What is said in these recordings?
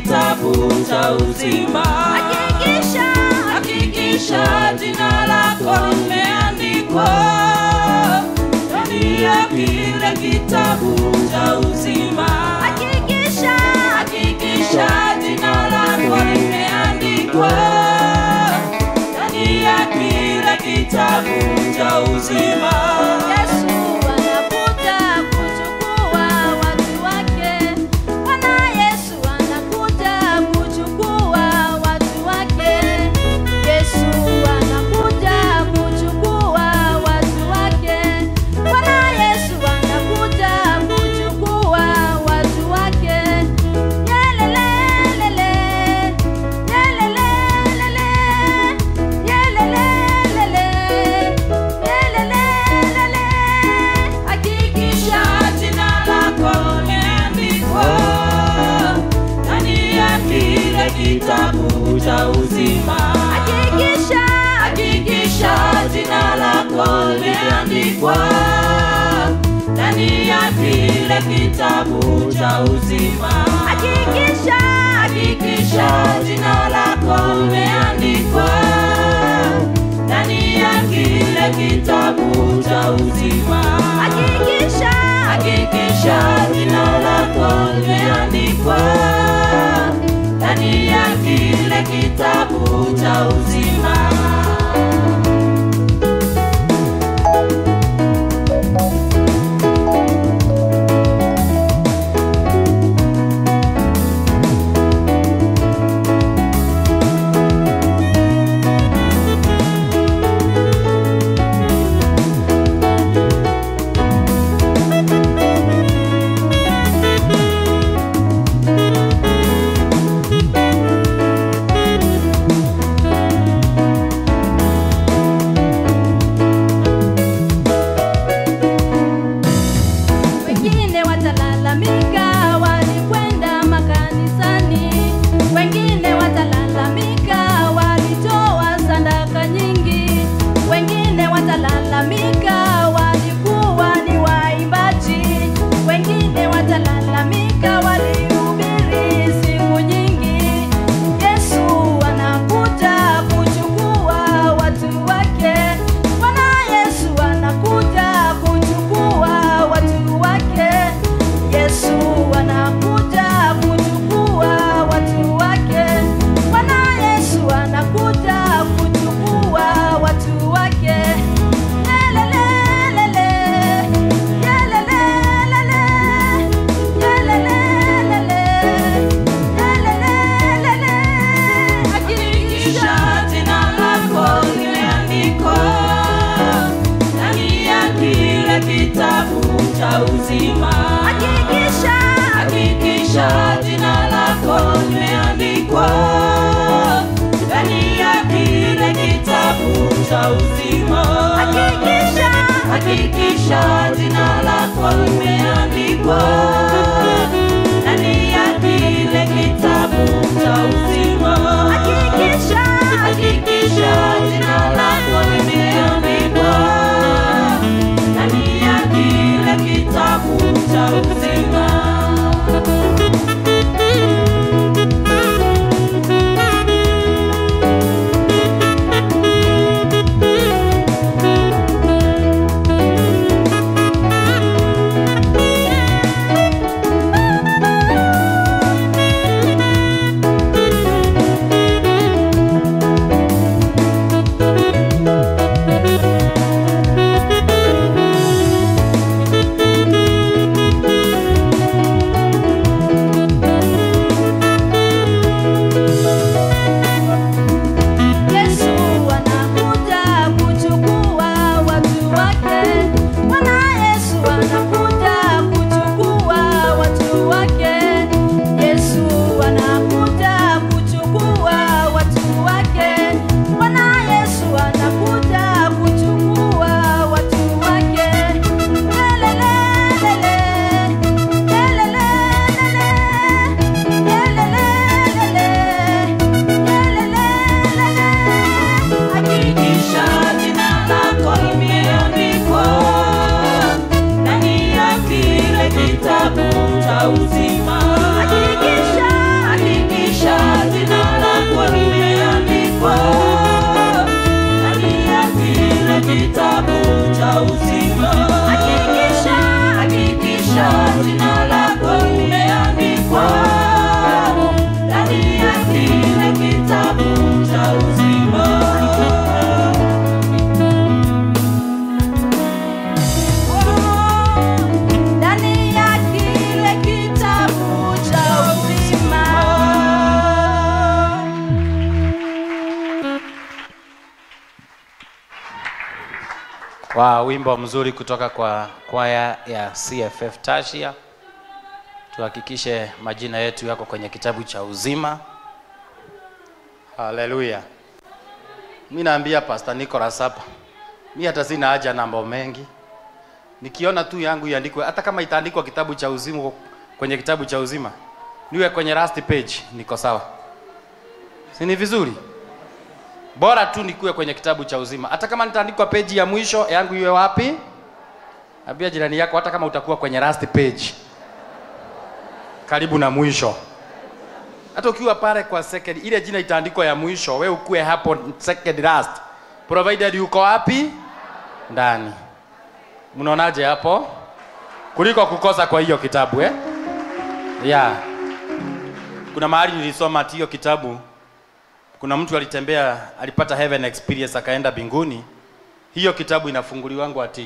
kitabu cha uzima. Hakikisha, Hakikisha jina lako limeandikwa ndani ya kile kitabu cha uzima. hakikisha, Hakikisha jina lako limeandikwa ndani ya kile kitabu cha uzima. Yesu anakuja kuchukua watu wake. Bwana Yesu anakuja kuchukua watu wake. Yesu anakuja kuchukua watu wake. Bwana Yesu anakuja kuchukua watu wake. Yelelelele, yelelelele, yelelelele, yelelelele. Hakikisha Hakikisha jina lako limeandikwa ndani ya kile kitabu cha uzima. hakikisha Hakikisha jina lako limeandikwa ndani ya kile kitabu cha uzima. hakikisha Hakikisha jina lako limeandikwa ndani ya kile kitabu cha uzima. hakikisha Hakikisha jina lako limeandikwa ndani ya kile kitabu cha uzima. wengine watalalamika walikwenda makanisani wengine watalalamika walitoa sadaka nyingi wengine watalalamika walikuwa ni waimbaji wengine watalalamika walihubiri siku nyingi yesu anakuja kuchukua watu wake bwana yesu anakuja kuchukua watu wake yesu anakuja kuchukua watu wake bwana yesu anakuja kuchukua watu wake Yelelelele, yelelelele, yelelelele, yelelelele. Hakikisha jina lako limeandikwa ndani ya kile kitabu cha uzima. Hakikisha, Hakikisha jina lako limeandikwa ndani ya kile kitabu cha uzima. hakikisha, Hakikisha jina lako limeandikwa ndani ya kile kitabu cha uzima. hakikisha, Hakikisha jina lako limeandikwa ndani ya kile kitabu cha uzima. wa wimbo mzuri kutoka kwa kwaya ya CFF Tashia. Tuhakikishe majina yetu yako kwenye kitabu cha uzima. Haleluya. Mi naambia Pastor Nicholas hapa, mi hata sina haja na mambo mengi, nikiona tu yangu iandikwe, hata kama itaandikwa kitabu cha uzima kwenye kitabu cha uzima, niwe kwenye last page, niko sawa, si ni vizuri? bora tu nikuwe kwenye kitabu cha uzima hata kama nitaandikwa peji ya mwisho yangu iwe wapi ambia jirani yako hata kama utakuwa kwenye last page karibu na mwisho hata ukiwa pale kwa second ile jina itaandikwa ya mwisho we ukue hapo second last provided uko wapi ndani mnaonaje hapo kuliko kukosa kwa hiyo kitabu eh? yeah. kuna mahali nilisoma ati hiyo kitabu kuna mtu alitembea alipata heaven experience akaenda binguni hiyo kitabu inafunguliwangu ati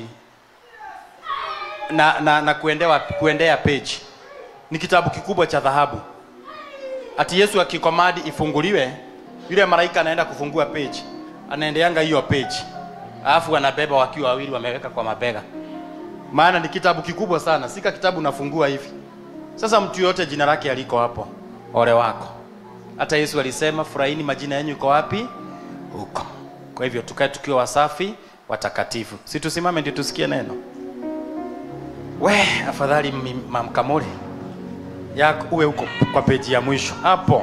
na, na, na kuendewa, kuendea page ni kitabu kikubwa cha dhahabu ati yesu akikomadi ifunguliwe yule malaika anaenda kufungua page anaendeanga hiyo page alafu anabeba wakiwa wawili wameweka kwa mabega maana ni kitabu kikubwa sana sika kitabu nafungua hivi sasa mtu yote jina lake aliko hapo ole wako hata yesu alisema furahini majina yenu iko wapi huko kwa hivyo tukae tukiwa wasafi watakatifu si tusimame ndio tusikie neno we afadhali mi- mamkamuli yako uwe huko kwa peji ya mwisho hapo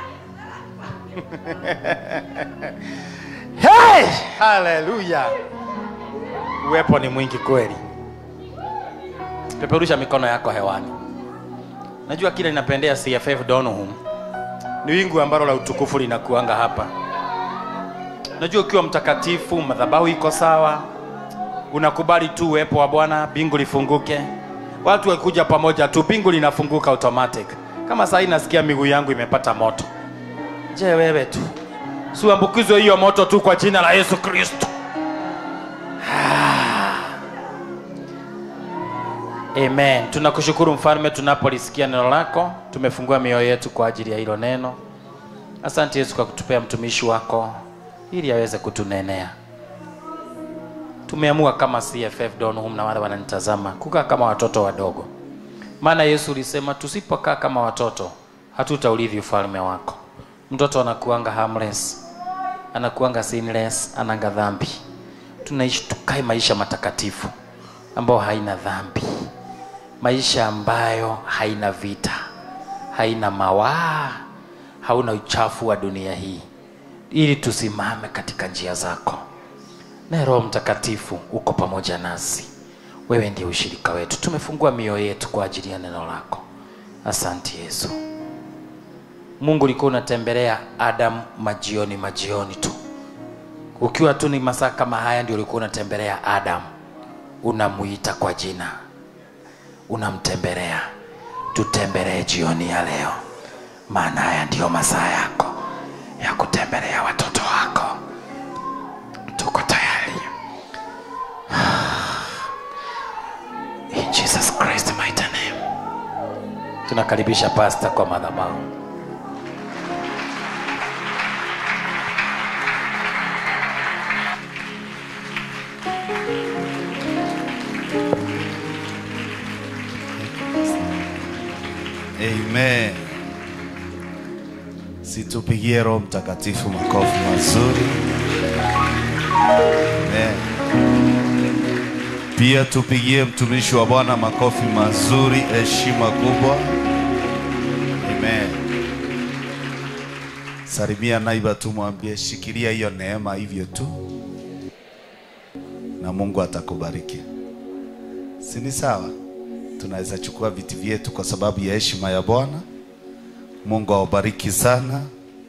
hey! haleluya uwepo ni mwingi kweli peperusha mikono yako hewani najua kile ninapendea cff donhum ni wingu ambalo la utukufu linakuanga hapa najua ukiwa mtakatifu madhabahu iko sawa unakubali tu uwepo wa bwana bingu lifunguke watu wakikuja pamoja tu bingu linafunguka automatic kama saa hii nasikia miguu yangu imepata moto je wewe tu siuambukizwe hiyo moto tu kwa jina la yesu kristo amen tunakushukuru mfalme tunapolisikia neno lako tumefungua mioyo yetu kwa ajili ya hilo neno asante yesu kwa kutupea mtumishi wako ili aweze kutunenea tumeamua kama cff donhum na wale wananitazama kukaa kama watoto wadogo maana yesu ulisema tusipokaa kama watoto hatutaurithi ufalme wako mtoto anakuanga harmless anakuanga sinless ananga dhambi tunaishi tukae maisha matakatifu ambayo haina dhambi maisha ambayo haina vita haina mawaa hauna uchafu wa dunia hii ili tusimame katika njia zako naye roho mtakatifu uko pamoja nasi wewe ndiye ushirika wetu tumefungua mioyo yetu kwa ajili ya neno lako asante yesu mungu ulikuwa unatembelea adamu majioni majioni tu ukiwa tu ni masaa kama haya ndio ulikuwa unatembelea adamu unamuita kwa jina unamtembelea tutembelee jioni ya leo maana haya ndiyo masaa yako ya kutembelea watoto wako tuko tayari in jesus christ mighty name tunakaribisha pasta kwa madhabahu Amen. Situpigie Roho Mtakatifu makofi mazuri. Amen. Pia tupigie mtumishi wa Bwana makofi mazuri, heshima kubwa. Amen. Salimia naiba tu, mwambie shikilia hiyo neema hivyo tu, na Mungu atakubariki. Si ni sawa? Tunaweza chukua viti vyetu kwa sababu ya heshima ya Bwana. Mungu awabariki sana.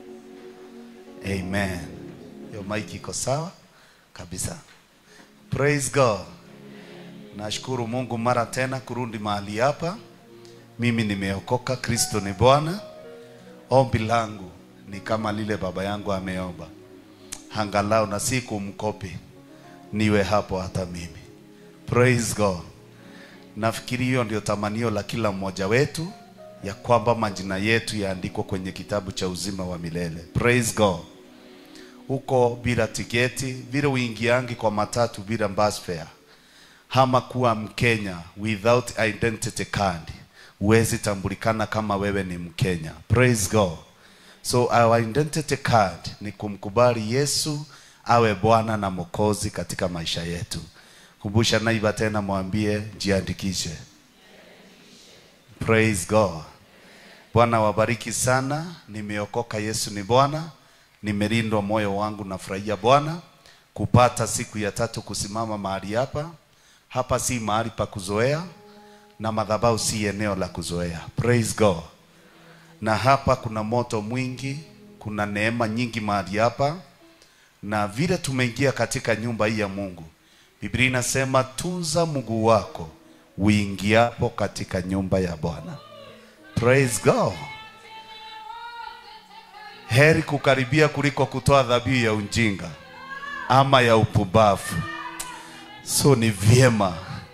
Amen. Hiyo mic iko sawa kabisa. Praise God. Nashukuru Mungu mara tena kurudi mahali hapa. Mimi nimeokoka, Kristo ni Bwana. Ombi langu ni kama lile baba yangu ameomba, angalau na si kumkopi, niwe hapo hata mimi. Praise God. Nafikiri hiyo ndio tamanio la kila mmoja wetu, ya kwamba majina yetu yaandikwa kwenye kitabu cha uzima wa milele. Praise God. huko bila tiketi, vile uingiangi kwa matatu bila bus fare, ama kuwa Mkenya without identity card, huwezi tambulikana kama wewe ni Mkenya. Praise God. So our identity card ni kumkubali Yesu awe Bwana na Mwokozi katika maisha yetu. Kumbusha naiba tena, mwambie jiandikishe. Praise God. Bwana wabariki sana. Nimeokoka, Yesu ni Bwana. Nimelindwa moyo wangu, nafurahia Bwana kupata siku ya tatu kusimama mahali hapa. Hapa si mahali pa kuzoea na madhabahu si eneo la kuzoea. Praise God. Na hapa kuna moto mwingi, kuna neema nyingi mahali hapa, na vile tumeingia katika nyumba hii ya Mungu, Biblia inasema tunza mguu wako uingiapo katika nyumba ya Bwana. Praise God. Heri kukaribia kuliko kutoa dhabihu ya ujinga ama ya upumbavu. So ni vyema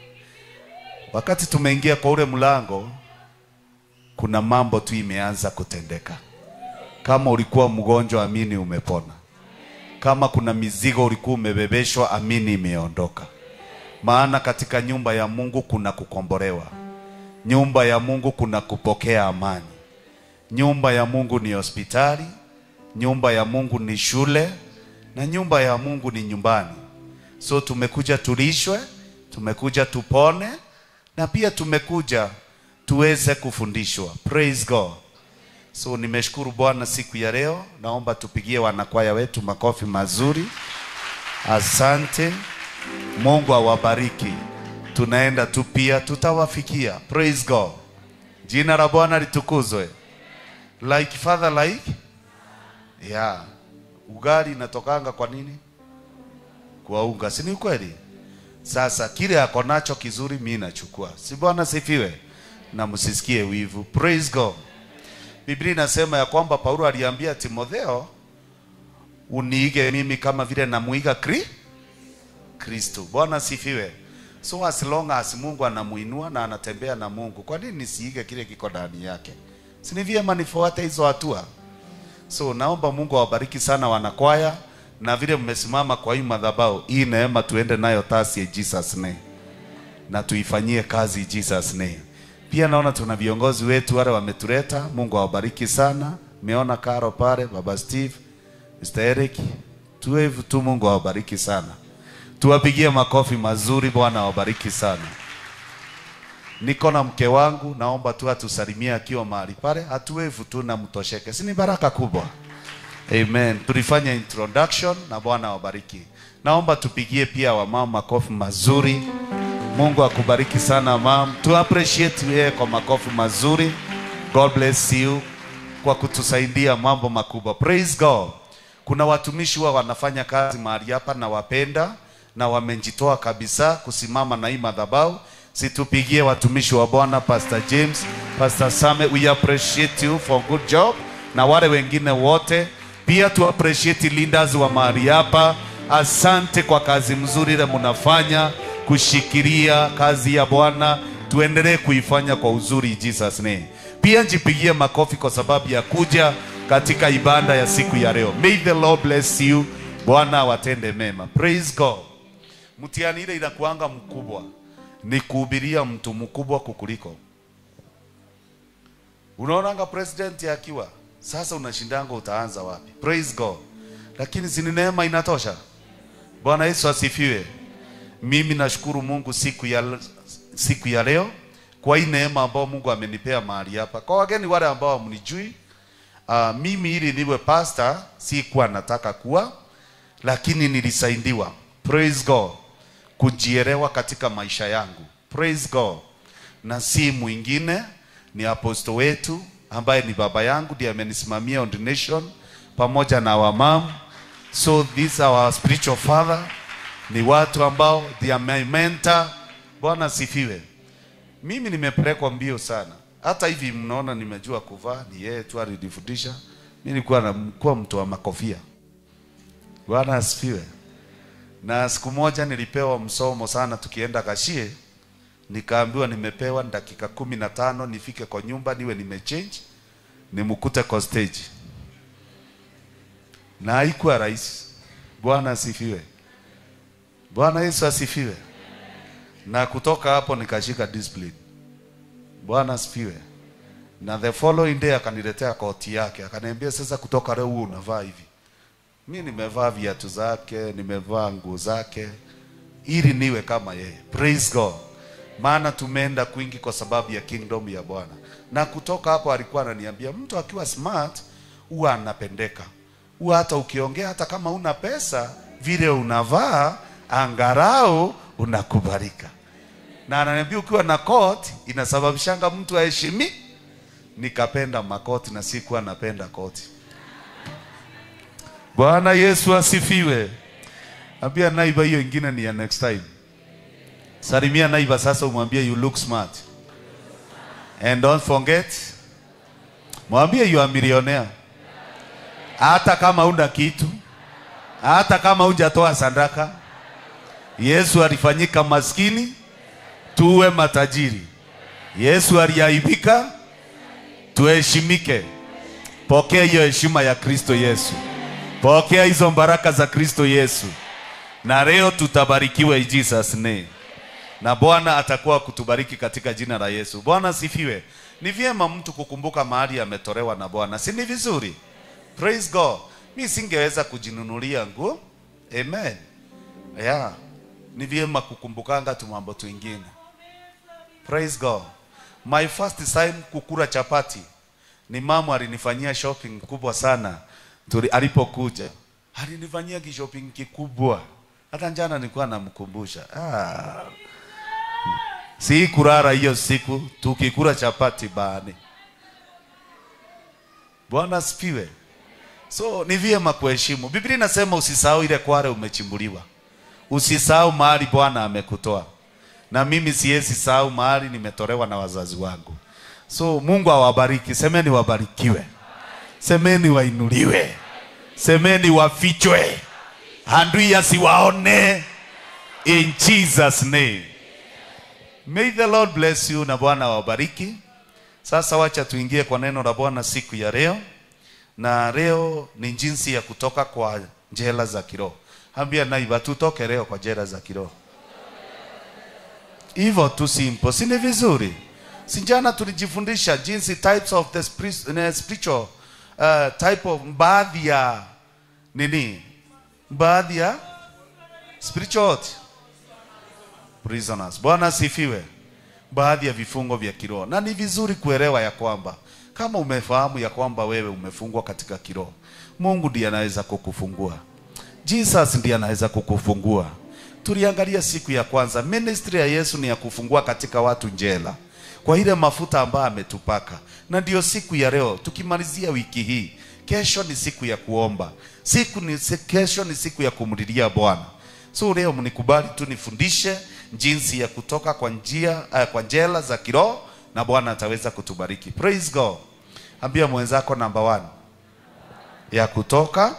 wakati tumeingia kwa ule mlango, kuna mambo tu imeanza kutendeka. Kama ulikuwa mgonjwa, amini umepona. Kama kuna mizigo ulikuwa umebebeshwa, amini imeondoka. Maana katika nyumba ya Mungu kuna kukombolewa. Nyumba ya Mungu kuna kupokea amani. Nyumba ya Mungu ni hospitali, nyumba ya Mungu ni shule, na nyumba ya Mungu ni nyumbani. So tumekuja tulishwe, tumekuja tupone, na pia tumekuja tuweze kufundishwa. Praise God. So nimeshukuru Bwana siku ya leo. Naomba tupigie wanakwaya wetu makofi mazuri. Asante. Mungu awabariki. Tunaenda tu pia tutawafikia. Praise God. Jina la Bwana litukuzwe. Like father like? Yeah. Ugali inatokanga kwa nini? Kwa unga, si ni ukweli? Sasa kile ako nacho kizuri mimi nachukua. Si Bwana sifiwe? Na msisikie wivu. Praise God. Biblia inasema ya kwamba Paulo aliambia Timotheo, uniige mimi kama vile namuiga Kri Kristo. Bwana sifiwe. So as long as Mungu anamuinua na anatembea na Mungu, kwa nini nisiige kile kiko ndani yake? Si ni vyema nifuate hizo hatua? So naomba Mungu awabariki sana wanakwaya, na vile mmesimama kwa hii madhabahu, hii neema tuende nayo tasi ya Jesus name, na tuifanyie kazi Jesus name. Pia naona tuna viongozi wetu wale wametuleta. Mungu awabariki sana. Meona Karo pale, Baba Steve, Mr. Eric, tuwe tu. Mungu awabariki sana, tuwapigie makofi mazuri. Bwana awabariki sana. Niko na mke wangu, naomba tu atusalimie akiwa mahali pale, atuwevu tu na mtosheke, si ni baraka kubwa? Amen. Tulifanya introduction na Bwana awabariki. Naomba tupigie pia wamama makofi mazuri. Mungu akubariki sana mam. Tu appreciate yeye kwa makofi mazuri. God bless you kwa kutusaidia mambo makubwa. Praise God. Kuna watumishi wa wanafanya kazi mahali hapa na wapenda na wamejitoa kabisa kusimama na hii madhabahu. Situpigie watumishi wa Bwana Pastor James, Pastor Same, we appreciate you for good job na wale wengine wote pia tu appreciate leaders wa mahali hapa. Asante kwa kazi mzuri ile mnafanya kushikilia kazi ya Bwana, tuendelee kuifanya kwa uzuri Jesus name. Pia njipigie makofi kwa sababu ya kuja katika ibada ya siku ya leo. May the Lord bless you. Bwana awatende mema. Praise God. Mtihani ile inakuanga mkubwa ni kuhubiria mtu mkubwa kukuliko. Unaonanga president akiwa sasa, unashindanga utaanza wapi? Praise God. Lakini si ni neema inatosha. Bwana Yesu asifiwe. Mimi nashukuru Mungu siku ya, siku ya leo kwa hii neema ambayo Mungu amenipea mahali hapa. Kwa wageni wale ambao mnijui, uh, mimi ili niwe pastor sikuwa nataka kuwa, lakini nilisaidiwa. Praise God. Kujielewa katika maisha yangu. Praise God. Na si mwingine ni aposto wetu ambaye ni baba yangu ndiye amenisimamia ordination pamoja na wamam. So these are our spiritual father ni watu ambao they are my mentor. Bwana sifiwe. Mimi nimepelekwa mbio sana, hata hivi mnaona nimejua kuvaa, ni yeye tu alinifundisha. Mimi nilikuwa nakuwa mtu wa makofia. Bwana asifiwe. Na siku moja nilipewa msomo sana, tukienda Kashie, nikaambiwa nimepewa dakika kumi na tano nifike kwa nyumba niwe nimechange, nimkute kwa stage na haikuwa rahisi. Bwana asifiwe. Bwana Yesu asifiwe. Na kutoka hapo nikashika discipline. Bwana asifiwe. Na the following day akaniletea koti yake, akaniambia sasa, kutoka leo huu unavaa hivi. Mi nimevaa viatu zake, nimevaa nguo zake, ili niwe kama yeye. Praise God. Maana tumeenda kwingi kwa sababu ya kingdom ya Bwana. Na kutoka hapo alikuwa ananiambia mtu akiwa smart huwa anapendeka. Huwa hata ukiongea hata kama una pesa, vile unavaa angarau unakubalika. Na ananiambia ukiwa na koti inasababishanga mtu aheshimi. Nikapenda makoti na sikuwa napenda koti. Bwana Yesu asifiwe. Ambia naiba hiyo ingine ni ya next time. Salimia naiba sasa, umwambie you look smart. And don't forget, mwambie you are millionaire. Hata kama una kitu, hata kama hujatoa sadaka, Yesu alifanyika maskini tuwe matajiri. Yesu aliaibika tuheshimike. Pokea hiyo heshima ya Kristo Yesu. Pokea hizo baraka za Kristo Yesu. Na leo tutabarikiwa in Jesus name. Na Bwana atakuwa kutubariki katika jina la Yesu. Bwana asifiwe. Ni vyema mtu kukumbuka mahali ametolewa na Bwana. Si ni vizuri? Praise God. Mi singeweza kujinunulia nguo. Amen. Yeah. Ni vyema kukumbukanga tu mambo twingine. Praise God. My first time kukula chapati ni mama alinifanyia shopping kubwa sana tuli, alipokuja alinifanyia kishopping kikubwa, hata jana nilikuwa namkumbusha. Ah. Si kurara hiyo siku tukikula chapati bani. Bwana asifiwe. So ni vyema kuheshimu. Biblia inasema usisahau ile kware umechimbuliwa, usisahau mahali Bwana amekutoa na mimi siwezi sahau mahali nimetolewa na wazazi wangu. So Mungu awabariki. Semeni wabarikiwe, semeni wainuliwe, semeni wafichwe, adui asiwaone in Jesus name. May the Lord bless you na Bwana awabariki. Sasa wacha tuingie kwa neno la Bwana siku ya leo, na leo ni jinsi ya kutoka kwa njela za kiroho. Ambia naiba tutoke leo kwa njela za kiroho hivyo tu simple, si ni vizuri? Si jana tulijifundisha jinsi types of the spiri- eh, spiritual uh, type of baadhi ya nini, baadhi ya spiritual what? prisoners. Bwana asifiwe. Baadhi ya vifungo vya kiroho, na ni vizuri kuelewa ya kwamba kama umefahamu ya kwamba wewe umefungwa katika kiroho, Mungu ndiye anaweza kukufungua. Jesus ndiye anaweza kukufungua. Tuliangalia siku ya kwanza, ministry ya Yesu ni ya kufungua katika watu njela kwa ile mafuta ambayo ametupaka, na ndio siku ya leo tukimalizia wiki hii. Kesho ni siku ya kuomba, siku ni kesho ni siku ya kumlilia Bwana. So leo mnikubali tu nifundishe jinsi ya kutoka kwa njia uh, kwa njela za kiroho na Bwana ataweza kutubariki. Praise God. Ambia mwenzako namba one ya kutoka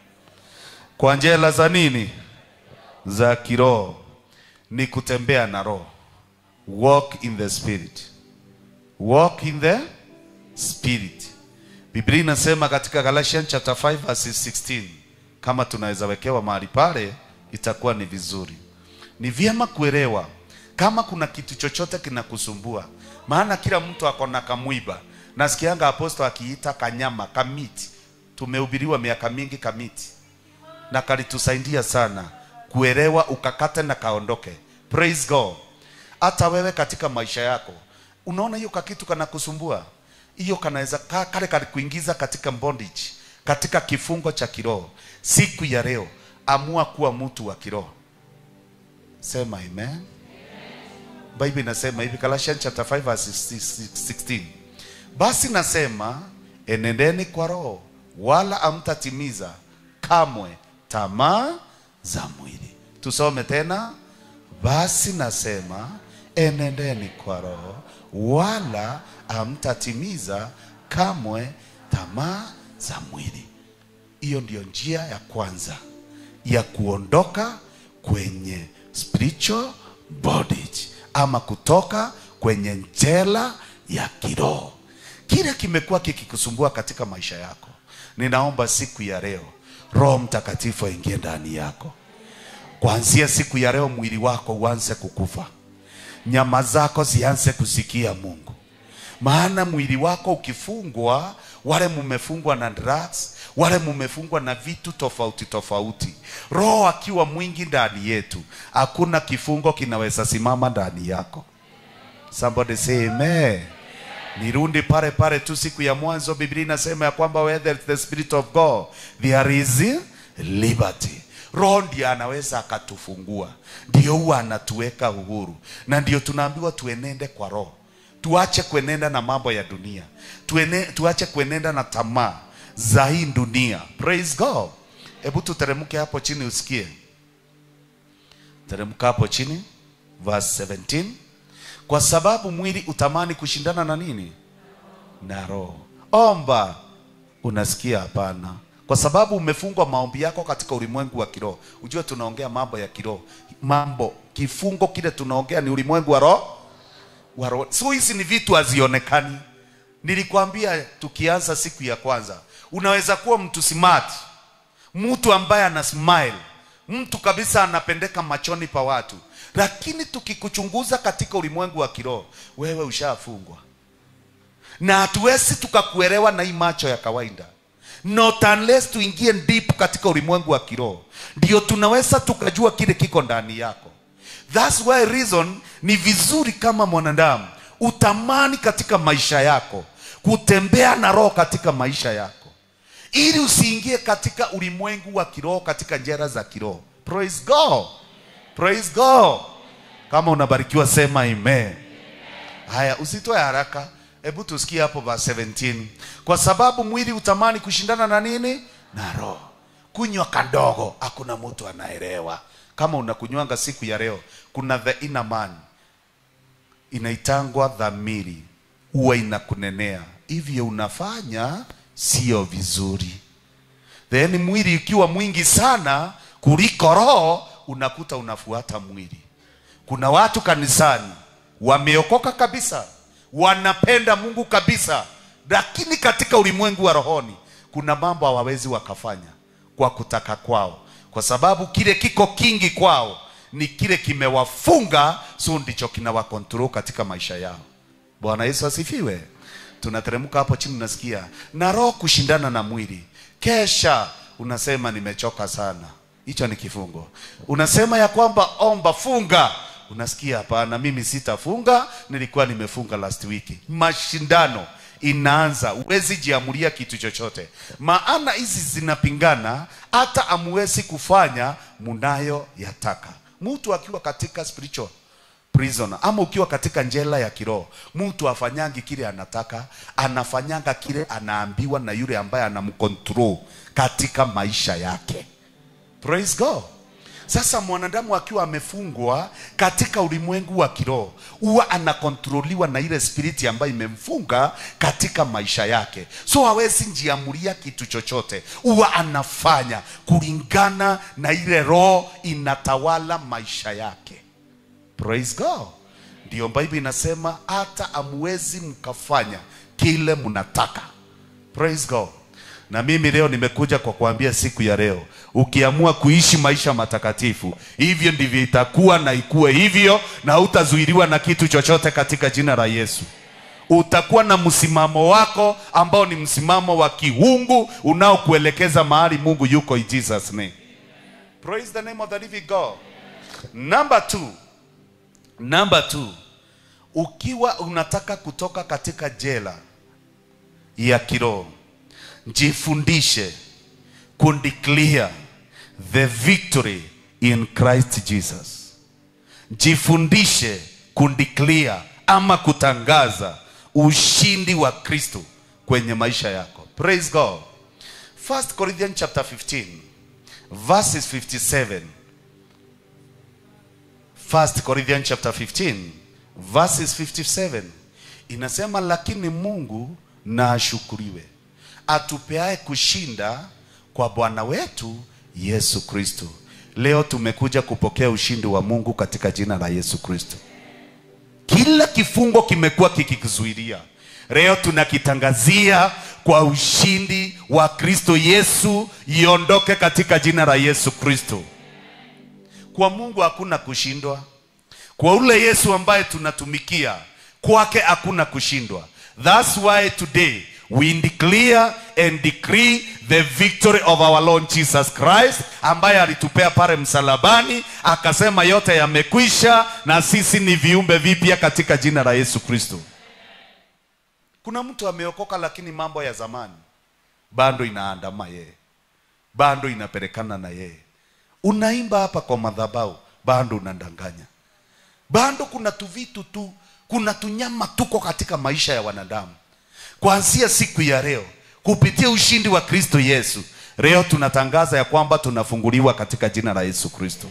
kwa njela za nini? Za kiroho ni kutembea na roho. Walk in the spirit. Walk in the spirit. Biblia inasema katika Galatians chapter 5 verse 16, kama tunaweza wekewa mahali pale itakuwa ni vizuri. Ni vyema kuelewa kama kuna kitu chochote kinakusumbua, maana kila mtu ako na kamwiba. Nasikianga aposto akiita kanyama kamiti. Tumehubiriwa miaka mingi kamiti, na kalitusaidia sana kuelewa, ukakate na kaondoke. Praise God. Hata wewe katika maisha yako unaona hiyo kakitu kanakusumbua, hiyo kanaweza ka- kale kalikuingiza katika bondage, katika kifungo cha kiroho. Siku ya leo amua kuwa mtu wa kiroho. Sema amen. Bible inasema hivi Galatians chapter 5 verse 16. Basi nasema enendeni kwa roho wala amtatimiza kamwe tamaa za mwili. Tusome tena. Basi nasema enendeni kwa roho wala amtatimiza kamwe tamaa za mwili. Hiyo ndiyo njia ya kwanza ya kuondoka kwenye spiritual bondage ama kutoka kwenye njela ya kiroho. Kile kimekuwa kikikusumbua katika maisha yako, ninaomba siku ya leo roho mtakatifu aingie ndani yako kuanzia siku ya leo mwili wako uanze kukufa nyama zako zianze kusikia mungu maana mwili wako ukifungwa wale mumefungwa na drugs wale mumefungwa na vitu tofauti tofauti roho akiwa mwingi ndani yetu hakuna kifungo kinaweza simama ndani yako somebody say amen nirundi pale pale tu siku ya mwanzo biblia inasema ya kwamba where there is the spirit of god there is liberty roho ndiye anaweza akatufungua ndio huwa anatuweka uhuru na ndio tunaambiwa tuenende kwa roho tuache kuenenda na mambo ya dunia Tuene, tuache kuenenda na tamaa za hii dunia praise god hebu tuteremke hapo chini usikie teremka hapo chini verse 17 kwa sababu mwili utamani kushindana na nini na roho omba unasikia hapana kwa sababu umefungwa maombi yako katika ulimwengu wa kiroho ujue tunaongea mambo ya kiroho mambo kifungo kile tunaongea ni ulimwengu wa roho wa roho so hizi ni vitu hazionekani nilikwambia tukianza siku ya kwanza unaweza kuwa mtu smart mtu ambaye ana smile mtu kabisa anapendeka machoni pa watu lakini tukikuchunguza katika ulimwengu wa kiroho wewe ushafungwa na hatuwezi tukakuelewa na hii macho ya kawaida not unless tuingie deep katika ulimwengu wa kiroho ndio tunaweza tukajua kile kiko ndani yako thats why reason ni vizuri kama mwanadamu utamani katika maisha yako kutembea na roho katika maisha yako ili usiingie katika ulimwengu wa kiroho katika njera za kiroho praise god praise god kama unabarikiwa sema amen haya usitoe haraka hebu tusikie hapo verse 17 kwa sababu mwili utamani kushindana na nini na roho kunywa kadogo hakuna mtu anaelewa kama unakunywanga siku ya leo kuna the inner man inaitangwa dhamiri huwa inakunenea hivyo unafanya sio vizuri then mwili ukiwa mwingi sana kuliko roho unakuta unafuata mwili kuna watu kanisani wameokoka kabisa wanapenda mungu kabisa lakini katika ulimwengu wa rohoni kuna mambo hawawezi wakafanya kwa kutaka kwao kwa sababu kile kiko kingi kwao ni kile kimewafunga so ndicho kinawakontrol katika maisha yao bwana yesu asifiwe tunateremka hapo chini unasikia na roho kushindana na mwili kesha unasema nimechoka sana hicho ni kifungo unasema ya kwamba omba funga unasikia hapana mimi sitafunga nilikuwa nimefunga last week mashindano inaanza huwezi jiamulia kitu chochote maana hizi zinapingana hata amuwezi kufanya munayo yataka mtu akiwa katika spiritual prisoner ama ukiwa katika njela ya kiroho mtu afanyangi kile anataka anafanyanga kile anaambiwa na yule ambaye anamcontrol katika maisha yake praise god sasa mwanadamu akiwa amefungwa katika ulimwengu wa kiroho huwa anakontroliwa na ile spiriti ambayo imemfunga katika maisha yake so hawezi njiamulia kitu chochote huwa anafanya kulingana na ile roho inatawala maisha yake praise god ndiyo bible inasema hata amwezi mkafanya kile mnataka praise god na mimi leo nimekuja kwa kuambia siku ya leo ukiamua kuishi maisha matakatifu hivyo ndivyo itakuwa na ikuwe hivyo na hutazuiliwa na kitu chochote katika jina la yesu utakuwa na msimamo wako ambao ni msimamo wa kiungu unaokuelekeza mahali mungu yuko in jesus name praise the name of the living god number two number two ukiwa unataka kutoka katika jela ya kiroho jifundishe kundeclare the victory in christ jesus jifundishe kundeclare ama kutangaza ushindi wa kristo kwenye maisha yako praise god 1 corinthians chapter 15 verses 57 1 corinthians chapter 15 verses 57 inasema lakini mungu na ashukuriwe atupeaye kushinda kwa bwana wetu yesu kristo leo tumekuja kupokea ushindi wa mungu katika jina la yesu kristo kila kifungo kimekuwa kikikuzuilia leo tunakitangazia kwa ushindi wa kristo yesu iondoke katika jina la yesu kristo kwa mungu hakuna kushindwa kwa ule yesu ambaye tunatumikia kwake hakuna kushindwa thats why today we declare and decree the victory of our lord jesus christ ambaye alitupea pale msalabani akasema yote yamekwisha na sisi ni viumbe vipya katika jina la yesu kristo kuna mtu ameokoka lakini mambo ya zamani bado inaandama yeye bado inapelekana na yeye unaimba hapa kwa madhabau bado unadanganya bado kuna tuvitu tu kuna tunyama tuko katika maisha ya wanadamu kuanzia siku ya leo kupitia ushindi wa kristo yesu leo tunatangaza ya kwamba tunafunguliwa katika jina la yesu kristo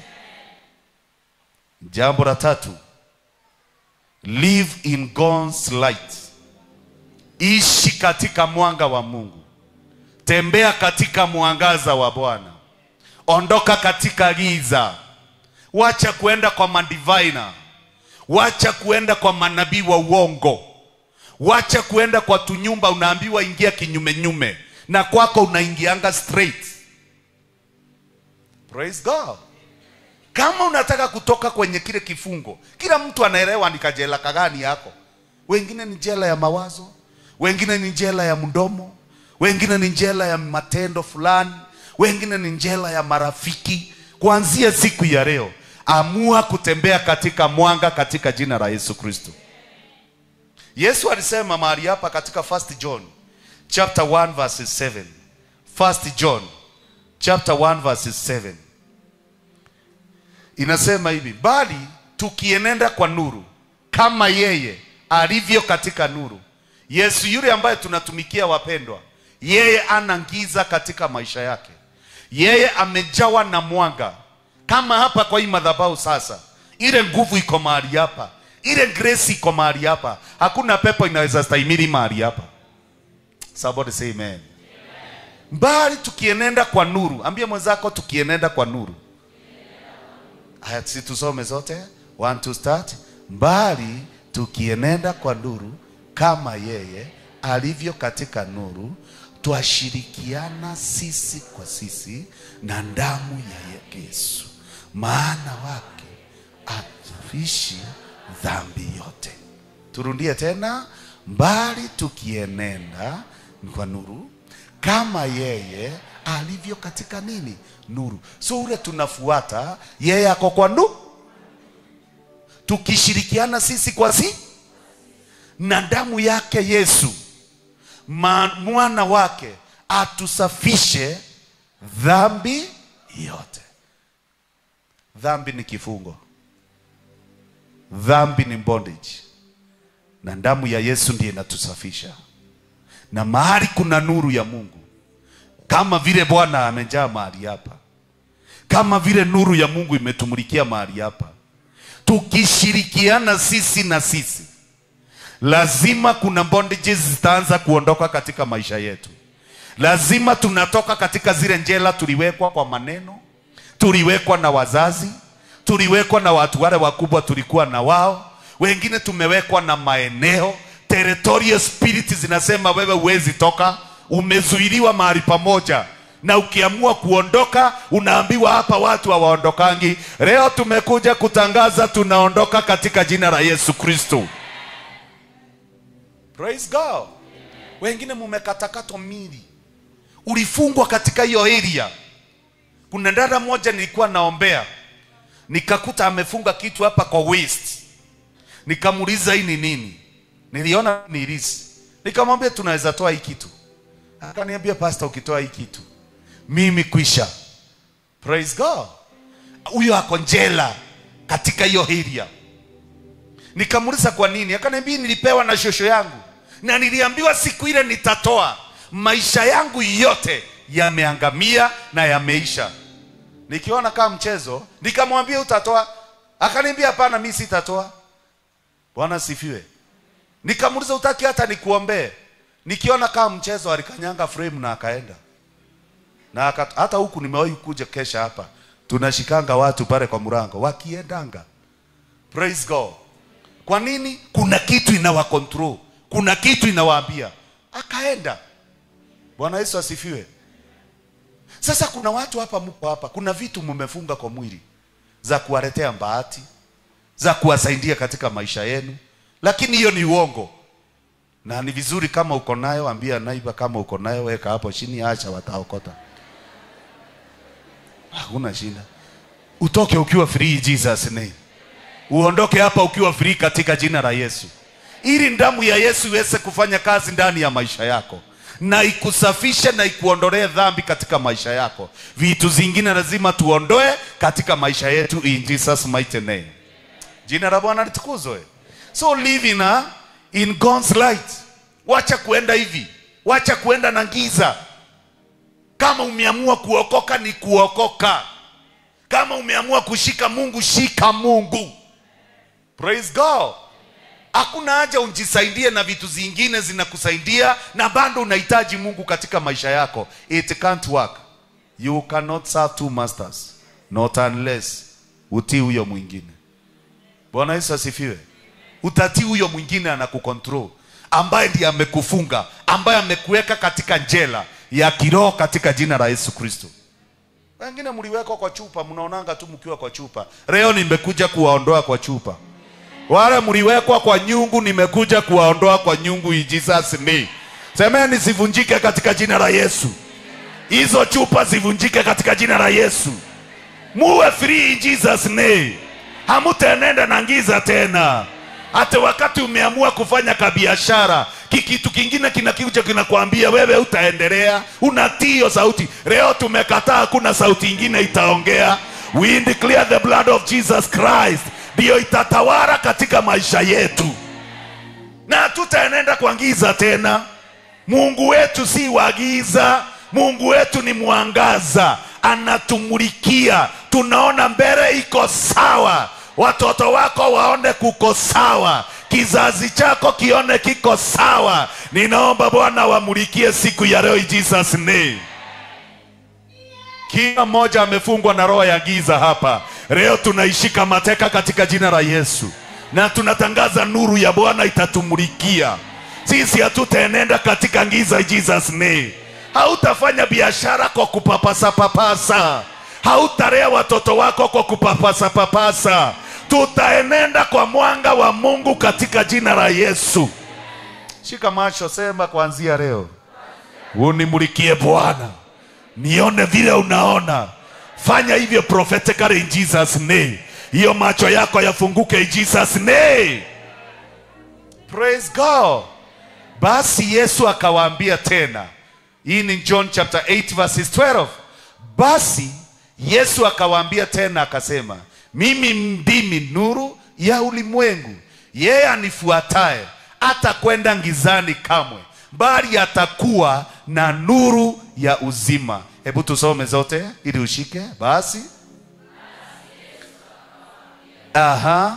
jambo la tatu live in god's light ishi katika mwanga wa mungu tembea katika mwangaza wa bwana ondoka katika giza wacha kuenda kwa madivina wacha kuenda kwa manabii wa uongo wacha kuenda kwa tunyumba unaambiwa ingia kinyumenyume na kwako unaingianga straight praise god kama unataka kutoka kwenye kile kifungo kila mtu anaelewa ni kajela kagani yako wengine ni jela ya mawazo wengine ni jela ya mdomo wengine ni jela ya matendo fulani wengine ni jela ya marafiki kuanzia siku ya leo amua kutembea katika mwanga katika jina la yesu kristo yesu alisema mahali hapa katika 1 john chapter 1 verses 7 1 john chapter 1 verses 7 inasema hivi bali tukienenda kwa nuru kama yeye alivyo katika nuru yesu yule ambaye tunatumikia wapendwa yeye ana giza katika maisha yake yeye amejawa na mwanga kama hapa kwa hii madhabahu sasa ile nguvu iko mahali hapa ile grace iko mahali hapa hakuna pepo inaweza stahimili mahali hapa somebody say amen mbali tukienenda kwa nuru ambia mwenzako tukienenda kwa nuru haya si tusome zote one to start mbali tukienenda kwa nuru kama yeye alivyo katika nuru twashirikiana sisi kwa sisi na damu ya yesu maana wake atufishi dhambi yote turundie tena mbali tukienenda kwa nuru kama yeye alivyo katika nini nuru so ule tunafuata yeye ako kwa nuru tukishirikiana sisi kwa si na damu yake yesu ma, mwana wake atusafishe dhambi yote dhambi ni kifungo dhambi ni bondage na damu ya yesu ndiye inatusafisha na mahali kuna nuru ya mungu kama vile bwana amejaa mahali hapa kama vile nuru ya mungu imetumulikia mahali hapa tukishirikiana sisi na sisi lazima kuna bondages zitaanza kuondoka katika maisha yetu lazima tunatoka katika zile njela tuliwekwa kwa maneno tuliwekwa na wazazi tuliwekwa na watu wale wakubwa tulikuwa na wao wengine tumewekwa na maeneo territorial spirit zinasema wewe huwezi toka umezuiliwa mahali pamoja na ukiamua kuondoka unaambiwa hapa watu hawaondokangi leo tumekuja kutangaza tunaondoka katika jina la yesu kristo praise god wengine mumekatakatwa mili ulifungwa katika hiyo area kuna dada moja nilikuwa naombea nikakuta amefunga kitu hapa kwa waist nikamuuliza hii ni nini niliona ni irisi nikamwambia tunaweza toa hii kitu akaniambia pastor ukitoa hii kitu mimi kwisha praise god huyo ako njela katika hiyo area nikamuuliza kwa nini akaniambia nilipewa na shosho yangu na niliambiwa siku ile nitatoa maisha yangu yote yameangamia na yameisha nikiona kama mchezo nikamwambia utatoa akaniambia hapana mi sitatoa bwana sifiwe nikamuuliza utaki hata nikuombee nikiona kama mchezo alikanyanga frame na akaenda na aka, hata huku nimewahi kuja kesha hapa tunashikanga watu pale kwa mlango wakiendanga praise god kwa nini kuna kitu inawa control kuna kitu inawaambia akaenda bwana yesu asifiwe sasa kuna watu hapa mko hapa kuna vitu mmefunga kwa mwili za kuwaletea bahati za kuwasaidia katika maisha yenu lakini hiyo ni uongo na ni vizuri kama uko nayo ambia naiba kama uko nayo weka hapo chini acha wataokota hakuna shida utoke ukiwa free in jesus name uondoke hapa ukiwa free katika jina la yesu ili damu ya yesu iweze kufanya kazi ndani ya maisha yako na ikusafishe na ikuondolee dhambi katika maisha yako vitu zingine lazima tuondoe katika maisha yetu in jesus mighty name jina la bwana litukuzwe so live in, a, in God's light wacha kuenda hivi wacha kuenda na giza kama umeamua kuokoka ni kuokoka kama umeamua kushika mungu shika mungu praise god hakuna haja ujisaidie na vitu zingine zinakusaidia na bado unahitaji mungu katika maisha yako it can't work you cannot serve two masters not unless utii huyo mwingine bwana yesu asifiwe utatii huyo mwingine anakukontrol ambaye ndiye amekufunga ambaye amekuweka katika njela ya kiroho katika jina la yesu kristo wengine mliwekwa kwa chupa mnaonanga tu mkiwa kwa chupa leo nimekuja kuwaondoa kwa chupa wale mliwekwa kwa nyungu nimekuja kuwaondoa kwa nyungu in Jesus name semeni zivunjike katika jina la yesu hizo chupa zivunjike katika jina la yesu muwe free in Jesus name hamutaenenda na giza tena hata wakati umeamua kufanya kabiashara kikitu kingine kinakuja kinakwambia wewe utaendelea unatii hiyo sauti leo tumekataa hakuna sauti ingine itaongea we declare the blood of jesus christ ndiyo itatawala katika maisha yetu na hatutaenenda kwa giza tena mungu wetu si wa giza mungu wetu ni mwangaza anatumulikia tunaona mbele iko sawa watoto wako waone kuko sawa kizazi chako kione kiko sawa ninaomba bwana wamulikie siku ya leo in jesus name kila mmoja amefungwa na roho ya giza hapa leo tunaishika mateka katika jina la yesu na tunatangaza nuru ya bwana itatumulikia sisi hatutaenenda katika giza in jesus name hautafanya biashara kwa kupapasa papasa hautalea watoto wako kwa kupapasa papasa tutaenenda kwa mwanga wa mungu katika jina la yesu shika macho sema kuanzia leo unimulikie bwana nione vile unaona fanya hivyo prophetically in jesus name hiyo macho yako yafunguke in jesus name praise god basi yesu akawaambia tena hii ni john chapter 8 verses 12 basi yesu akawaambia tena akasema mimi ndimi nuru ya ulimwengu yeye anifuataye hata kwenda ngizani kamwe bali atakuwa na nuru ya uzima hebu tusome zote ili ushike basi aha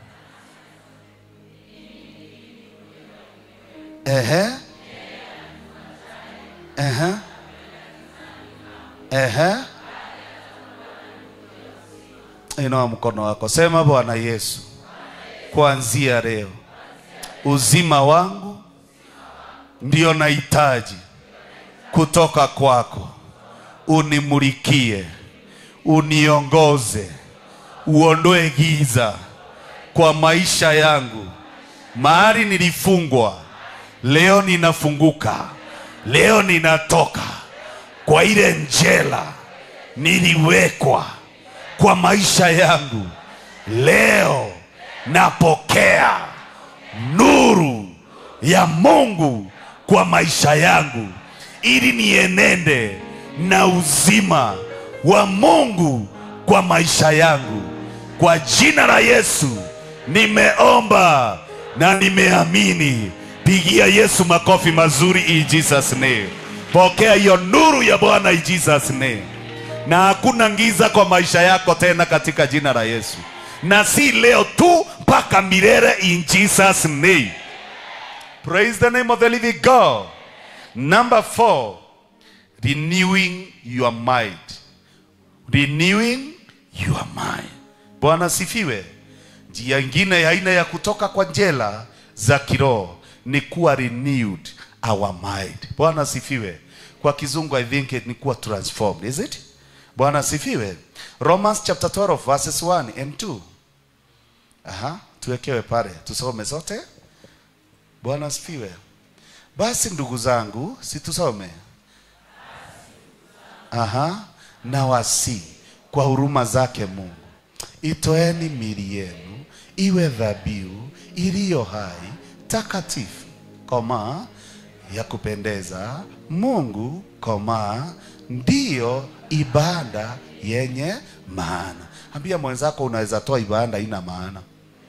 ehe ehe ehe inua mkono wako sema bwana yesu kuanzia leo uzima wangu ndio nahitaji kutoka kwako unimulikie uniongoze uondoe giza kwa maisha yangu mahali nilifungwa leo ninafunguka leo ninatoka kwa ile njela niliwekwa kwa maisha yangu leo napokea nuru ya mungu kwa maisha yangu ili nienende na uzima wa mungu kwa maisha yangu kwa jina la yesu nimeomba na nimeamini pigia yesu makofi mazuri in jesus name pokea hiyo nuru ya bwana in jesus name na hakuna giza kwa maisha yako tena katika jina la yesu na si leo tu mpaka milele in jesus name praise the name of the living god number four renewing your mind renewing your mind bwana sifiwe njia ingine ya aina ya kutoka kwa njela za kiroho ni kuwa renewed our mind bwana sifiwe kwa kizungu i think ni kuwa transformed is it bwana asifiwe romans chapter 12 verses 1 and 2 aha tuwekewe pale tusome sote bwana asifiwe basi ndugu zangu si tusome aha na wasi kwa huruma zake mungu itoeni mili yenu iwe dhabihu iliyo hai takatifu koma ya kupendeza mungu koma ndiyo ibada yenye maana ambia mwenzako unaweza toa ibada ina maana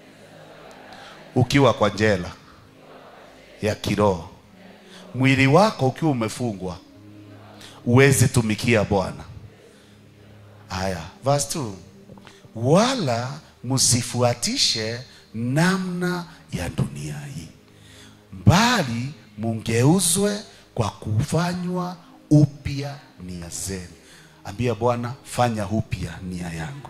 ukiwa kwa njela ya kiroho mwili wako ukiwa umefungwa uwezi tumikia bwana haya verse 2 wala msifuatishe namna ya dunia hii bali mungeuzwe kwa kufanywa upya nia zenu ambia bwana fanya upya nia yangu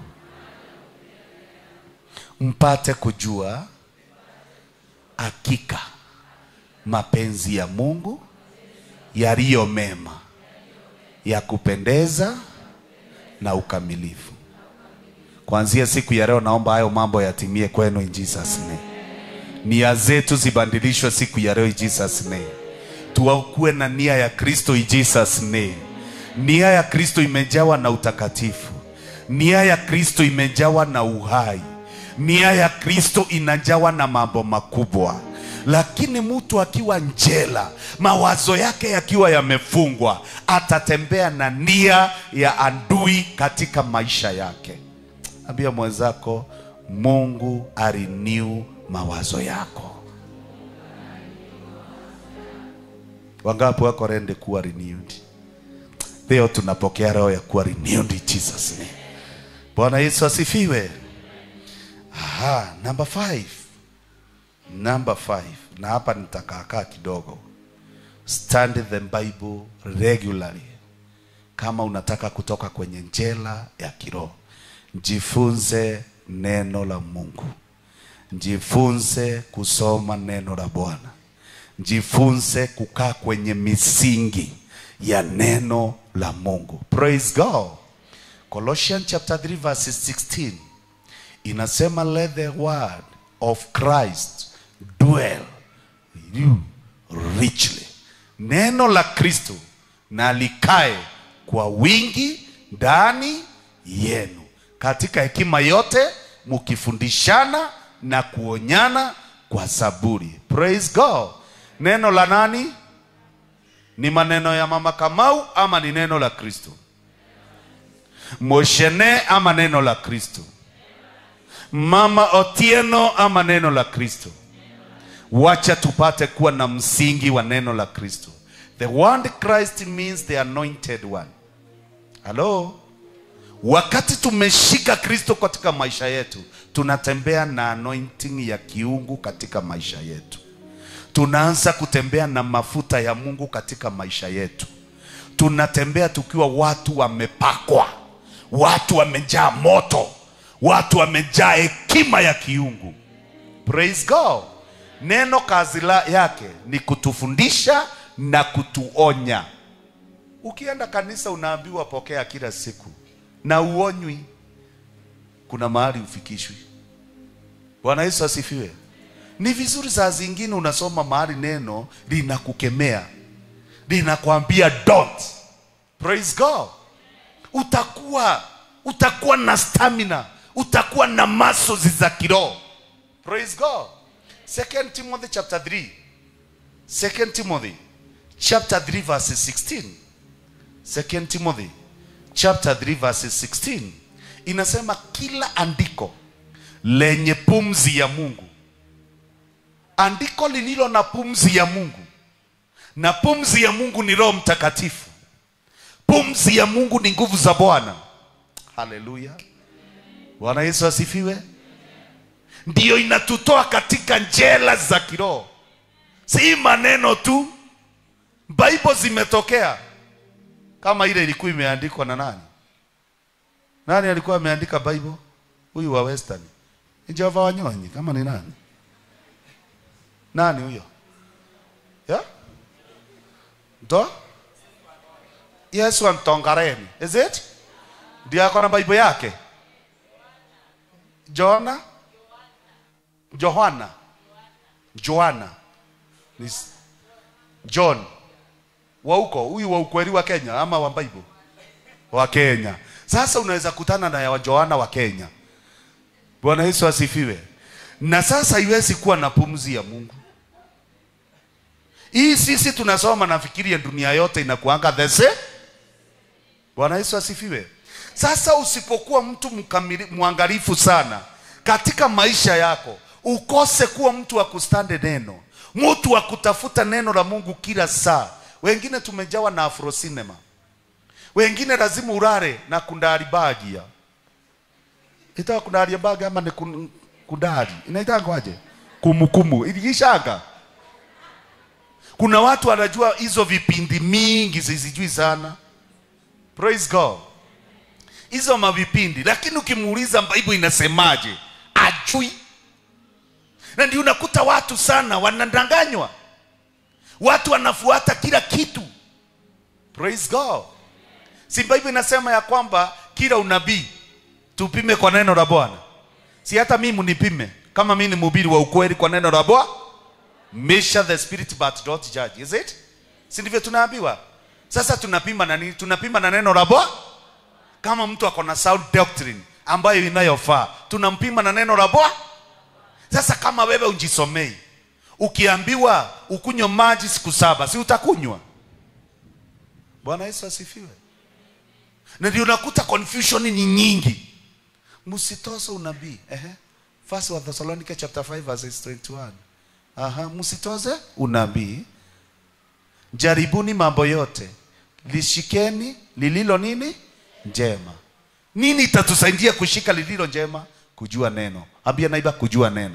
mpate kujua hakika mapenzi ya mungu yaliyo mema ya kupendeza na ukamilifu kuanzia siku ya leo naomba hayo mambo yatimie kwenu in jesus name nia zetu zibadilishwe siku ya leo in jesus name tuwakuwe na nia ya kristo in jesus name nia ya kristo imejawa na utakatifu nia ya kristo imejawa na uhai nia ya kristo inajawa na mambo makubwa lakini mtu akiwa njela mawazo yake yakiwa yamefungwa atatembea na nia ya adui katika maisha yake ambia mwenzako mungu ariniu mawazo yako wangapi wako rende kuwa renewed leo tunapokea roho ya kuwa renewed in jesus name bwana yesu asifiwe aha number five number five na hapa nitakaakaa kidogo study the bible regularly kama unataka kutoka kwenye njela ya kiroho jifunze neno la mungu jifunze kusoma neno la bwana jifunze kukaa kwenye misingi ya neno la mungu praise god colossians chapter 3 verse 16 inasema let the word of christ dwell in you richly neno la kristo na likae kwa wingi ndani yenu katika hekima yote mukifundishana na kuonyana kwa saburi praise god neno la nani ni maneno ya mama kamau ama ni neno la kristo moshene ama neno la kristo mama otieno ama neno la kristo wacha tupate kuwa na msingi wa neno la kristo the word christ means the anointed one halo wakati tumeshika kristo katika maisha yetu tunatembea na anointing ya kiungu katika maisha yetu tunaanza kutembea na mafuta ya mungu katika maisha yetu tunatembea tukiwa watu wamepakwa watu wamejaa moto watu wamejaa hekima ya kiungu praise god neno kazi la yake ni kutufundisha na kutuonya ukienda kanisa unaambiwa pokea kila siku na uonywi kuna mahali ufikishwi bwana yesu asifiwe ni vizuri saa zingine unasoma mahali neno linakukemea linakwambia don't praise god utakuwa utakuwa na stamina utakuwa na masozi za kiroho praise god second timothy chapter 3 second timothy chapter 3 verses 16 second timothy chapter 3 verses 16 inasema kila andiko lenye pumzi ya mungu andiko lililo na pumzi ya mungu na pumzi ya mungu ni roho mtakatifu pumzi ya mungu ni nguvu za bwana haleluya bwana yesu asifiwe ndiyo inatutoa katika njela za kiroho si maneno tu bible zimetokea kama ile ilikuwa imeandikwa na nani nani alikuwa ameandika bible huyu wa western ni jehova wanyonyi kama ni nani nani huyo yeah? ndo Yesu antongareni. Is it? Ndio ako na Bible yake. Jona? Johana. Joana. Ni s- John. Wa huko, huyu wa ukweli wa Kenya ama wa Bible? Wa Kenya. Sasa unaweza kutana na ya wa Joana wa Kenya. Bwana Yesu asifiwe. Na sasa iwezi kuwa na pumzi ya Mungu. Hii sisi tunasoma nafikiria dunia yote inakuanga the same. Bwana Yesu asifiwe. Sasa usipokuwa mtu mkamili, mwangalifu sana katika maisha yako, ukose kuwa mtu wa kustande neno, mtu wa kutafuta neno la Mungu kila saa. Wengine tumejawa na afro cinema, wengine lazima urare na kundari bagia itawa kundari bagia ama ni kun- kundari inaitangwaje? Kumukumu iliishaga kuna watu wanajua hizo vipindi mingi sizijui sana praise god hizo mavipindi lakini ukimuuliza bible inasemaje ajui na ndio unakuta watu sana wanadanganywa watu wanafuata kila kitu praise god si bible inasema ya kwamba kila unabii tupime kwa neno la bwana si hata mimi munipime kama mimi ni mhubiri wa ukweli kwa neno la bwana measure the spirit but don't judge is it si ndivyo tunaambiwa sasa tunapima na nini tunapima na neno la bwana kama mtu ako na sound doctrine ambayo inayofaa tunampima na neno la bwana sasa kama wewe unjisomei ukiambiwa ukunywe maji siku saba si utakunywa bwana yesu asifiwe na ndio unakuta confusion ni nyingi msitose unabii ehe first wa thessalonica chapter 5 verse 21 Aha, msitoze unabii. Jaribuni mambo yote, lishikeni lililo nini njema. Nini itatusaidia kushika lililo njema? Kujua neno. Ambia naiba, kujua neno.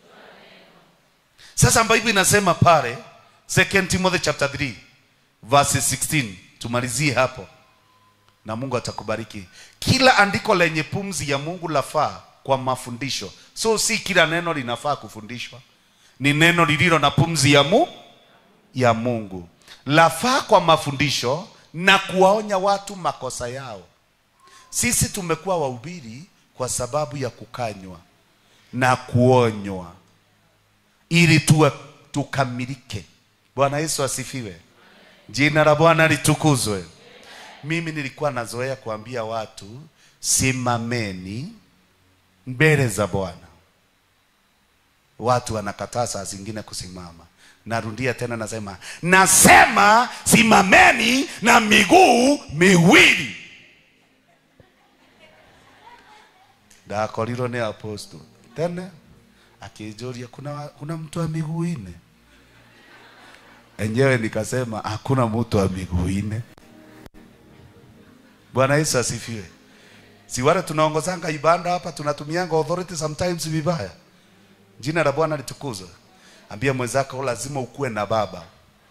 Sasa Bible inasema pale 2 Timothy chapter 3 verse 16, tumalizie hapo na Mungu atakubariki. Kila andiko lenye pumzi ya Mungu lafaa kwa mafundisho. So si kila neno linafaa kufundishwa ni neno lililo na pumzi ya mu ya Mungu lafaa kwa mafundisho na kuwaonya watu makosa yao. Sisi tumekuwa wahubiri kwa sababu ya kukanywa na kuonywa ili tuwe tukamilike. Bwana Yesu asifiwe, jina la Bwana litukuzwe. Mimi nilikuwa nazoea kuambia watu simameni mbele za Bwana watu wanakataa saa zingine kusimama. Narudia tena, nasema nasema simameni na miguu miwili. Ndakorirwo ni apostle tene akijuria kuna, wa- kuna mtu wa miguu ine enyewe nikasema hakuna mtu wa miguu ine. Bwana Yesu asifiwe. Si wale tunaongozanga ibada hapa tunatumianga authority sometimes vibaya. Jina la Bwana litukuzwe. Ambia mwenzako lazima ukuwe na baba.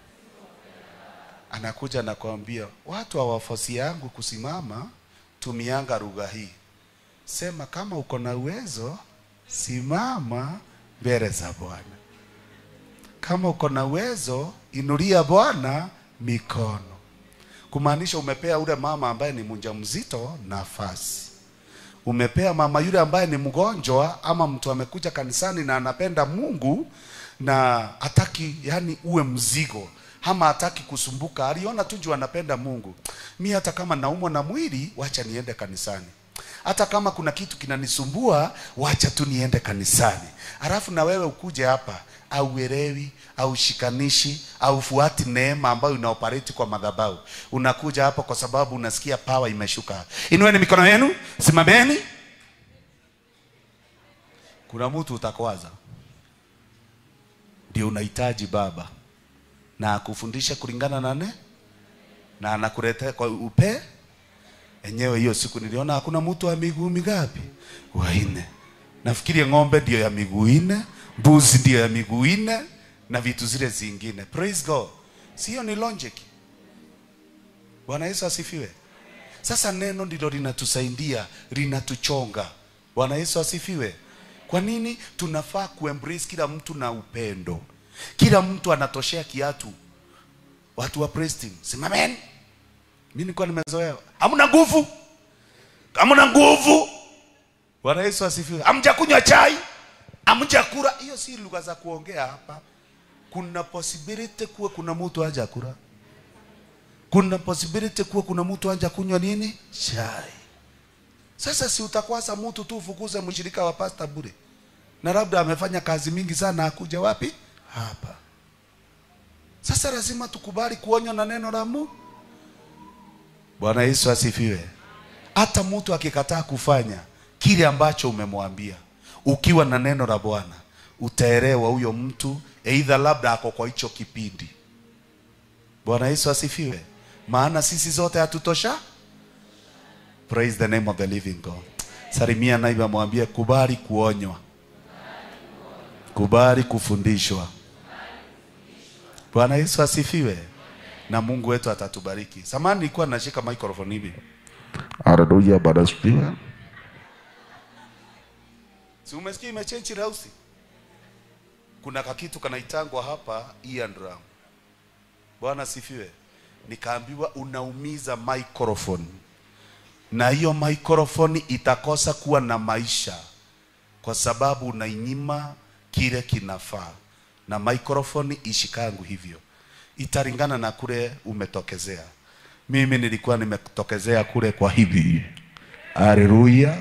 Anakuja na kuambia watu hawafosi yangu kusimama, tumianga lugha hii. Sema kama uko na uwezo, simama mbele za Bwana. Kama uko na uwezo, inulia Bwana mikono. Kumaanisha umepea ule mama ambaye ni mjamzito nafasi umepea mama yule ambaye ni mgonjwa ama mtu amekuja kanisani na anapenda Mungu na hataki yani uwe mzigo ama hataki kusumbuka, aliona tu juu anapenda Mungu. Mi hata kama naumwa na mwili, wacha niende kanisani. Hata kama kuna kitu kinanisumbua, wacha tu niende kanisani. Alafu na wewe ukuje hapa auelewi aushikanishi aufuati neema ambayo inaoperate kwa madhabahu. Unakuja hapa kwa sababu unasikia power imeshuka. Inueni mikono yenu, simameni. Kuna mtu utakwaza, ndio unahitaji baba na akufundishe kulingana na ne na anakuletea kwa upe enyewe. Hiyo siku niliona hakuna mtu wa miguu migapi? Wanne. Nafikiri ng'ombe ndio ya miguu nne, mbuzi ndio ya miguu nne na vitu zile zingine. Praise God. Sio ni logic. Bwana Yesu asifiwe. Sasa neno ndilo linatusaidia, linatuchonga. Bwana Yesu asifiwe. Kwa nini tunafaa kuembrace kila mtu na upendo? Kila mtu anatoshea kiatu. Watu wa praise team, simameni. Mimi nilikuwa nimezoea, hamna nguvu, hamna nguvu. Bwana Yesu asifiwe. Hamjakunywa chai, hamjakula. Hiyo si lugha za kuongea hapa. Kuna possibility kuwa kuna mtu haja kula, kuna possibility kuwa kuna mtu haja kunywa nini chai. Sasa si utakwasa mtu tu ufukuze mshirika wa pasta bure, na labda amefanya kazi mingi sana, akuja wapi hapa. Sasa lazima tukubali kuonywa na neno la Mungu. Bwana Yesu asifiwe. Hata mtu akikataa kufanya kile ambacho umemwambia, ukiwa na neno la Bwana utaelewa huyo mtu aidha labda ako kwa hicho kipindi. Bwana Yesu asifiwe. Maana sisi zote hatutosha. Praise the name of the living God. Salimia naiba, mwambie kubali kuonywa, kubali kufundishwa. Bwana Yesu asifiwe, na Mungu wetu atatubariki. Samani nilikuwa nashika microphone hivi, Haleluya, Bwana asifiwe. si umesikia imechange rausi? Kuna kakitu kanaitangwa hapa ear drum. Bwana asifiwe. Nikaambiwa unaumiza microphone, na hiyo microphone itakosa kuwa na maisha kwa sababu unainyima kile kinafaa, na microphone ishikangu hivyo, italingana na kule umetokezea. Mimi nilikuwa nimetokezea kule kwa hivi. Haleluya.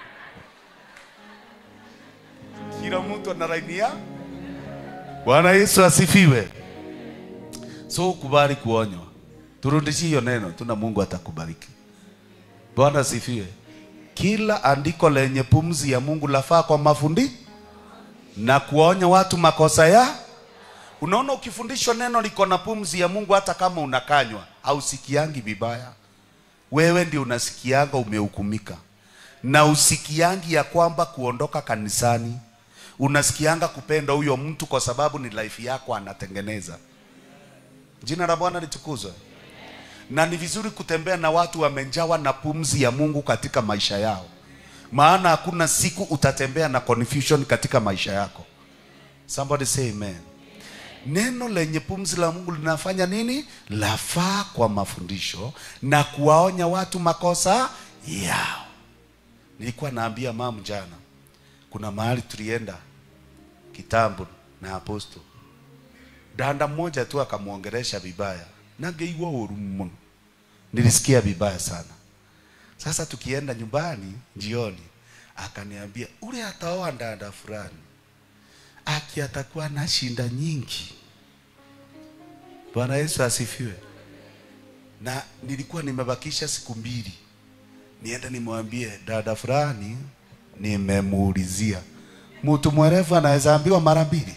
Kila mtu ana laini ya Bwana Yesu asifiwe. So ukubali kuonywa, turudishie hiyo neno, tuna Mungu atakubariki. Bwana asifiwe. Kila andiko lenye pumzi ya Mungu lafaa kwa mafundi na kuwaonya watu makosa ya. Unaona, ukifundishwa neno liko na pumzi ya Mungu, hata kama unakanywa hausikiangi vibaya. Wewe ndio unasikianga umehukumika, na usikiangi ya kwamba kuondoka kanisani, unasikianga kupenda huyo mtu kwa sababu ni life yako anatengeneza. Jina la Bwana litukuzwe. Na ni vizuri kutembea na watu wamejawa na pumzi ya Mungu katika maisha yao, maana hakuna siku utatembea na confusion katika maisha yako. Somebody say amen. Neno lenye pumzi la Mungu linafanya nini? Lafaa kwa mafundisho na kuwaonya watu makosa yao. Nilikuwa naambia mamu jana, kuna mahali tulienda kitambo na aposto, danda mmoja tu akamwongelesha vibaya, nageigwa uru mno, nilisikia vibaya sana. Sasa tukienda nyumbani jioni, akaniambia ule ataoa dada fulani aki atakuwa na shinda nyingi. Bwana Yesu asifiwe. Na nilikuwa nimebakisha siku mbili niende nimwambie dada fulani, nimemuulizia. Mtu mwerevu anaweza ambiwa mara mbili.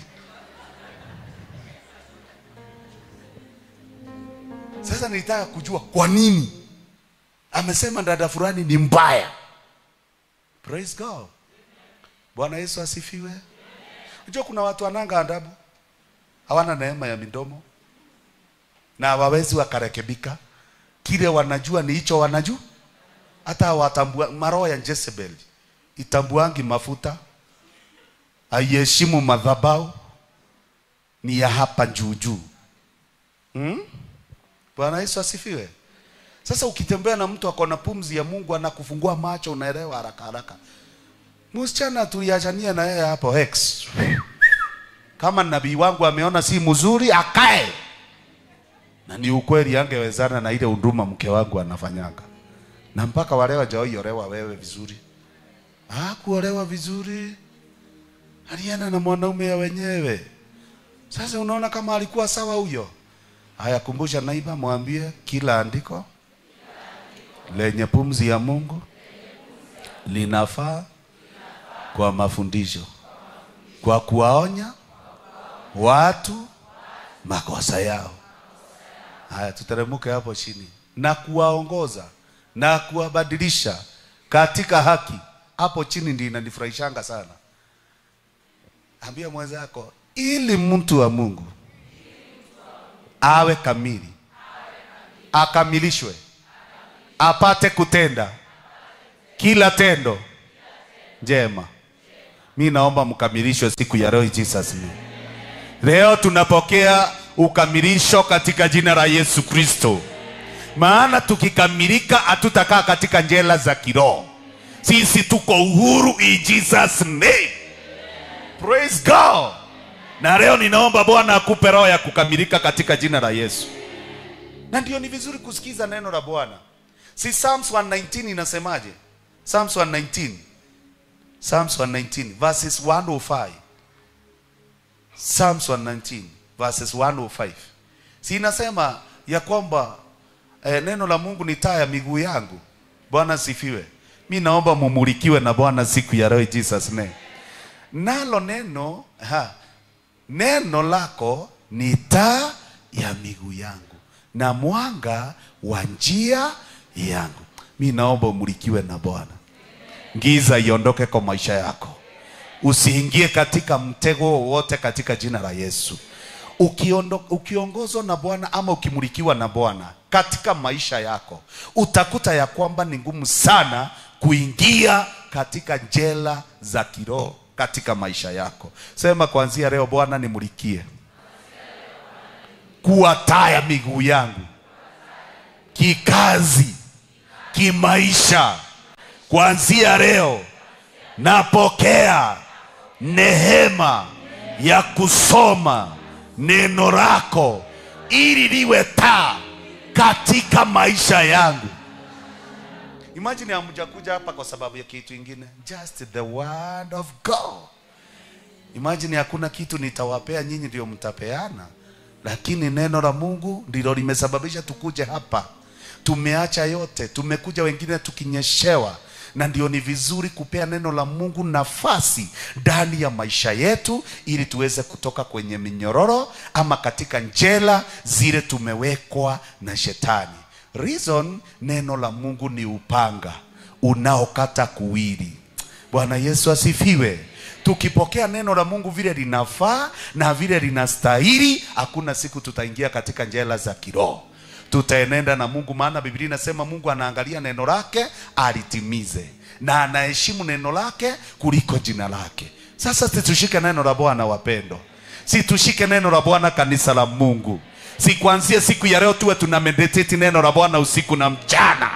Sasa nilitaka kujua kwa nini amesema dada fulani ni mbaya. Praise God. Bwana Yesu asifiwe. Unajua kuna watu wananga adabu, hawana neema ya midomo na hawawezi wakarekebika. Kile wanajua ni hicho wanajua, hata hawatambua. Maroho ya Jezebel itambuangi mafuta, haiheshimu madhabahu, ni ya hapa juu juu. Hmm? Bwana Yesu asifiwe. Sasa ukitembea na mtu akona pumzi ya Mungu, anakufungua macho, unaelewa haraka haraka. Msichana tuliachania na yeye hapo X. Kama nabii wangu ameona si mzuri akae. Na ni ukweli angewezana na ile huduma mke wangu anafanyanga. Na mpaka wale hawajaolewa wewe vizuri. Ah, kuolewa vizuri. Alienda na mwanaume ya wenyewe. Sasa unaona kama alikuwa sawa huyo. Haya, kumbusha naiba, mwambie kila andiko lenye pumzi ya Mungu linafaa kwa mafundisho, kwa kuwaonya watu makosa yao. Haya, tuteremke hapo chini, na kuwaongoza na kuwabadilisha katika haki. Hapo chini ndio inanifurahishanga sana. Ambia mwenzako, ili mtu wa Mungu awe kamili, akamilishwe, apate kutenda kila tendo njema. Mi naomba mkamilishwe siku ya leo, in Jesus name. Leo tunapokea ukamilisho katika jina la Yesu Kristo. maana tukikamilika hatutakaa katika njela za kiroho sisi tuko uhuru in jesus name praise god na leo ninaomba bwana akupe roho ya kukamilika katika jina la yesu na ndio ni vizuri kusikiza neno la bwana si psalms 119 inasemaje psalms 119 psalms 119 verses 105 psalms 119 verses 105 si inasema ya kwamba eh, neno la mungu ni taa ya miguu yangu bwana sifiwe mi naomba mumulikiwe na bwana siku ya leo in jesus name nalo neno ha, neno lako ni taa ya miguu yangu na mwanga wa njia yangu mi naomba umulikiwe na bwana giza iondoke kwa maisha yako usiingie katika mtego wowote katika jina la yesu Ukiondo, ukiongozwa na bwana ama ukimulikiwa na bwana katika maisha yako utakuta ya kwamba ni ngumu sana kuingia katika jela za kiroho katika maisha yako sema kuanzia leo bwana nimulikie kuwa taa ya miguu yangu kikazi kimaisha kuanzia leo napokea nehema ya kusoma neno lako ili liwe taa katika maisha yangu imagine hamjakuja hapa kwa sababu ya kitu ingine just the word of god imagine hakuna kitu nitawapea nyinyi ndio mtapeana lakini neno la mungu ndilo limesababisha tukuje hapa tumeacha yote tumekuja wengine tukinyeshewa na ndio ni vizuri kupea neno la mungu nafasi ndani ya maisha yetu ili tuweze kutoka kwenye minyororo ama katika njela zile tumewekwa na shetani reason neno la mungu ni upanga unaokata kuwili bwana yesu asifiwe tukipokea neno la mungu vile linafaa na vile linastahili hakuna siku tutaingia katika njela za kiroho tutaenenda na mungu maana biblia inasema mungu anaangalia neno lake alitimize na anaheshimu neno lake kuliko jina lake sasa situshike neno la bwana wapendo si tushike neno la bwana kanisa la mungu si kuanzia siku ya leo tuwe tuna meditate neno la bwana usiku na mchana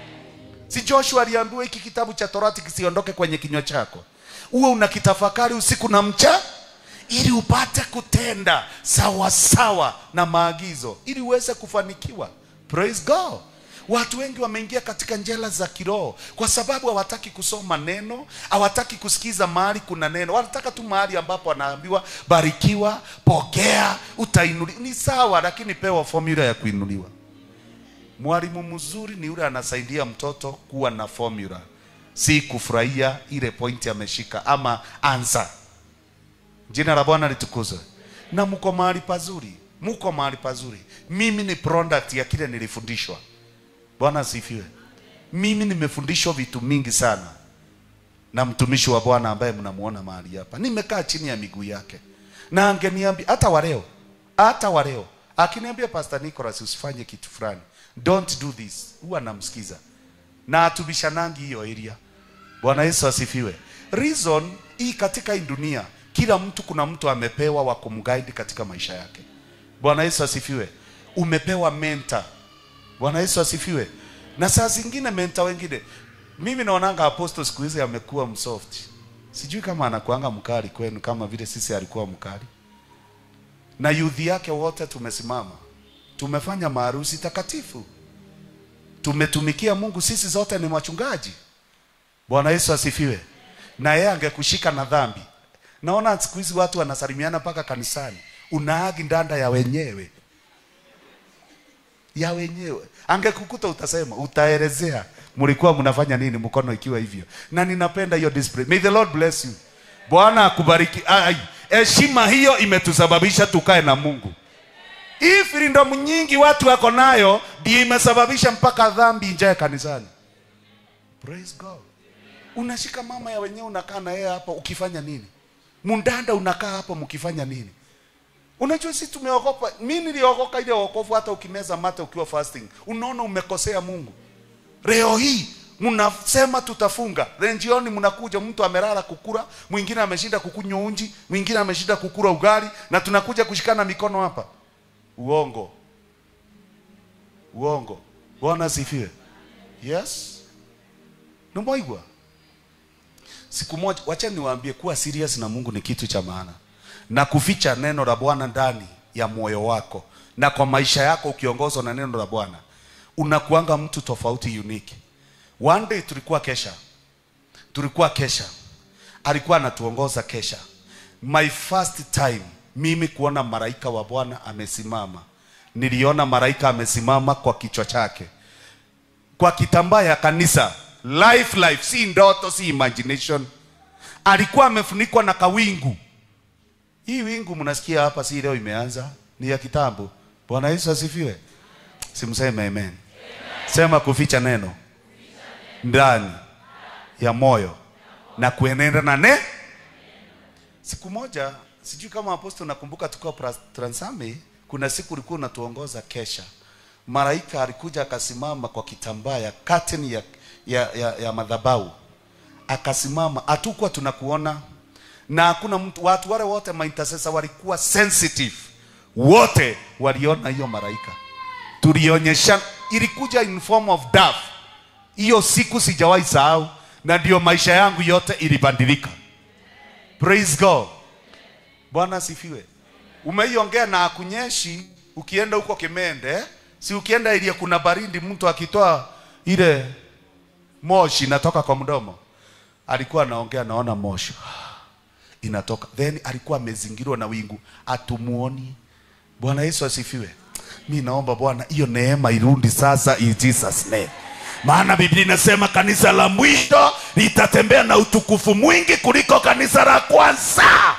si joshua aliambiwa hiki kitabu cha torati kisiondoke kwenye kinywa chako uwe unakitafakari usiku na mcha ili upate kutenda sawa sawa na maagizo ili uweze kufanikiwa praise god watu wengi wameingia katika njela za kiroho kwa sababu hawataki kusoma neno hawataki kusikiza mahali kuna neno wanataka tu mahali ambapo wanaambiwa barikiwa pokea utainuliwa ni sawa lakini pewa formula ya kuinuliwa mwalimu mzuri ni yule anasaidia mtoto kuwa na formula si kufurahia ile pointi ameshika ama ansa jina la bwana litukuzwe na mko mahali pazuri mko mahali pazuri mimi ni product ya kile nilifundishwa bwana asifiwe mimi nimefundishwa vitu mingi sana na mtumishi wa bwana ambaye mnamuona mahali hapa nimekaa chini ya miguu yake na angeniambia hata waleo hata waleo akiniambia pastor Nicholas usifanye kitu fulani don't do this huwa namsikiza na atubishanangi hiyo area bwana yesu asifiwe reason hii katika hii dunia kila mtu kuna mtu amepewa wa kumguide katika maisha yake bwana yesu asifiwe umepewa mentor bwana yesu asifiwe na saa zingine mentor wengine mimi naonanga apostle siku hizi amekuwa msoft sijui kama anakuanga mkali kwenu kama vile sisi alikuwa mkali na youth yake wote tumesimama tumefanya maharusi takatifu tumetumikia mungu sisi zote ni wachungaji bwana yesu asifiwe na yeye angekushika na dhambi naona siku hizi watu wanasalimiana mpaka kanisani unaagi ndanda ya wenyewe ya wenyewe angekukuta utasema utaelezea mlikuwa mnafanya nini mkono ikiwa hivyo na ninapenda hiyo display may the lord bless you bwana akubariki Ai, heshima hiyo imetusababisha tukae na mungu hii freedom nyingi watu wako nayo ndio imesababisha mpaka dhambi injae kanisani praise god unashika mama ya wenyewe unakaa na yeye hapa ukifanya nini mundanda unakaa hapa mkifanya nini unajua sisi tumeokopa mi niliokoka ile wokovu hata ukimeza mate ukiwa fasting unaona umekosea mungu leo hii mnasema tutafunga then jioni mnakuja mtu amelala kukura mwingine ameshinda kukunywa unji mwingine ameshinda kukura ugali na tunakuja kushikana mikono hapa uongo uongo bwana asifiwe yes nimwaigwa siku moja wacha niwaambie kuwa serious na mungu ni kitu cha maana na kuficha neno la bwana ndani ya moyo wako na kwa maisha yako ukiongozwa na neno la bwana unakuanga mtu tofauti unique one day tulikuwa kesha tulikuwa kesha alikuwa anatuongoza kesha my first time mimi kuona malaika wa bwana amesimama niliona malaika amesimama kwa kichwa chake kwa kitambaa ya kanisa life life si ndoto si imagination alikuwa amefunikwa na kawingu hii wingu mnasikia hapa si leo imeanza ni ya kitambo bwana yesu asifiwe simseme amen sema kuficha neno ndani ya moyo na kuenenda na ne siku moja sijui kama aposto nakumbuka tukiwa pra- transami kuna siku ulikuwa unatuongoza kesha malaika alikuja akasimama kwa kitambaa ya curtain ya, ya, ya, ya madhabau akasimama hatukuwa tunakuona na hakuna mtu watu wale wote maintercessor walikuwa sensitive wote waliona hiyo malaika tulionyesha ilikuja in form of dove hiyo siku sijawahi sahau na ndio maisha yangu yote ilibadilika praise god bwana asifiwe umeiongea na akunyeshi ukienda huko kimende si ukienda ili kuna baridi mtu akitoa ile moshi inatoka kwa mdomo alikuwa anaongea naona moshi inatoka then alikuwa amezingirwa na wingu atumuoni bwana yesu asifiwe mi naomba bwana hiyo neema irundi sasa in jesus name maana biblia inasema kanisa la mwisho litatembea na utukufu mwingi kuliko kanisa la kwanza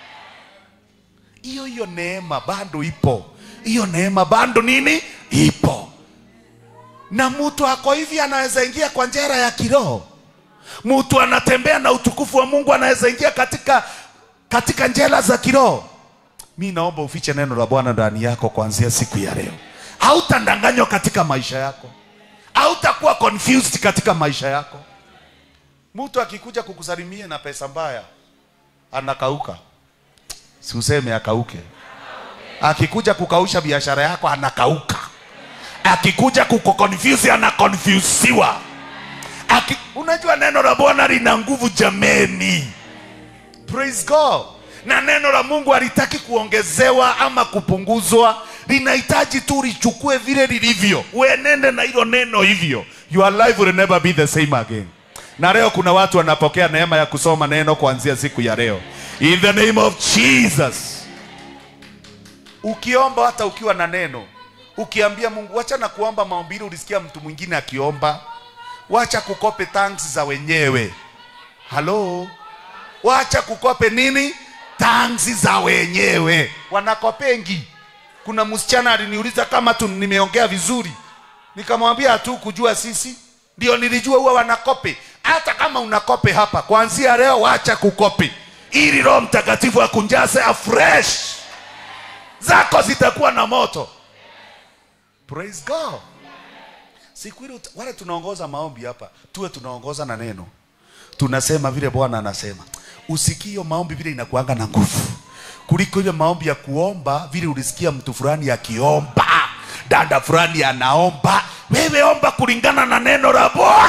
hiyo hiyo neema bado ipo hiyo neema bado nini ipo na mtu ako hivi anaweza ingia kwa njera ya kiroho mtu anatembea na utukufu wa mungu anaweza ingia katika katika njela za kiroho mi naomba ufiche neno la bwana ndani yako kuanzia siku ya leo hautandanganywa katika maisha yako hautakuwa confused katika maisha yako mtu akikuja kukusalimia na pesa mbaya anakauka si useme akauke akikuja kukausha biashara yako anakauka akikuja kukukonfuse anakonfusiwa Aki, unajua neno la bwana lina nguvu jameni praise god na neno la mungu halitaki kuongezewa ama kupunguzwa linahitaji tu lichukue vile lilivyo uenende na hilo neno hivyo your life will never be the same again na leo kuna watu wanapokea neema ya kusoma neno kuanzia siku ya leo in the name of jesus ukiomba hata ukiwa na neno ukiambia mungu wacha na kuomba maombili ulisikia mtu mwingine akiomba wacha kukope thanks za wenyewe halo wacha kukope nini thanks za wenyewe wanakopengi kuna msichana aliniuliza kama tu nimeongea vizuri nikamwambia hatu kujua sisi ndio nilijua huwa wanakope hata kama unakope hapa kuanzia leo wacha kukope ili roho mtakatifu akunjaze afresh zako zitakuwa na moto praise god siku ile uta- wale tunaongoza maombi hapa tuwe tunaongoza na neno tunasema vile bwana anasema usikie hiyo maombi vile inakuanga na nguvu kuliko ile maombi ya kuomba vile ulisikia mtu fulani akiomba dada fulani anaomba wewe omba kulingana na neno la bwana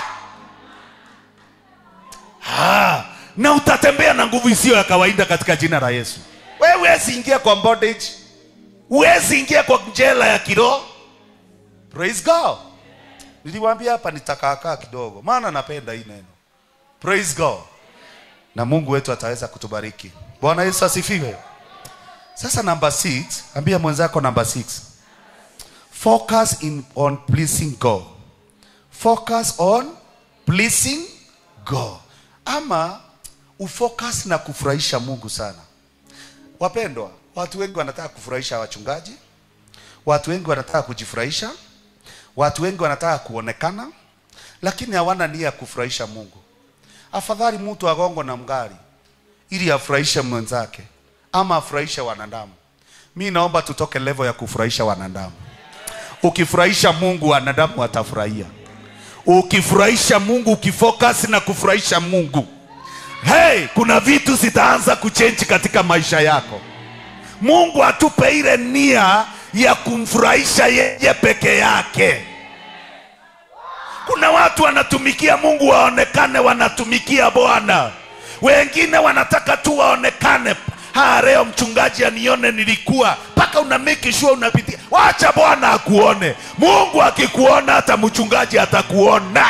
Ah, na utatembea na nguvu isiyo ya kawaida katika jina la yesu wewe huwezi ingia kwa bondage huwezi ingia kwa njela ya kiroho praise god niliwaambia hapa nitakaakaa kidogo maana napenda hii neno praise god na mungu wetu ataweza kutubariki bwana yesu asifiwe sasa namba 6 ambia mwenzako namba 6 focus in, on pleasing god focus on pleasing god ama ufocus na kufurahisha mungu sana wapendwa watu wengi wanataka kufurahisha wachungaji watu wengi wanataka kujifurahisha watu wengi wanataka kuonekana lakini hawana nia ya kufurahisha mungu afadhali mtu agongo na mgari ili afurahishe mwenzake ama afurahishe wanadamu mi naomba tutoke level ya kufurahisha wanadamu ukifurahisha mungu wanadamu watafurahia ukifurahisha mungu ukifocus na kufurahisha mungu hey, kuna vitu zitaanza kuchenji katika maisha yako mungu atupe ile nia ya kumfurahisha yeye peke yake kuna watu wanatumikia mungu waonekane wanatumikia bwana wengine wanataka tu waonekane ha leo mchungaji anione nilikuwa mpaka una make sure unapitia wacha bwana akuone mungu akikuona hata mchungaji atakuona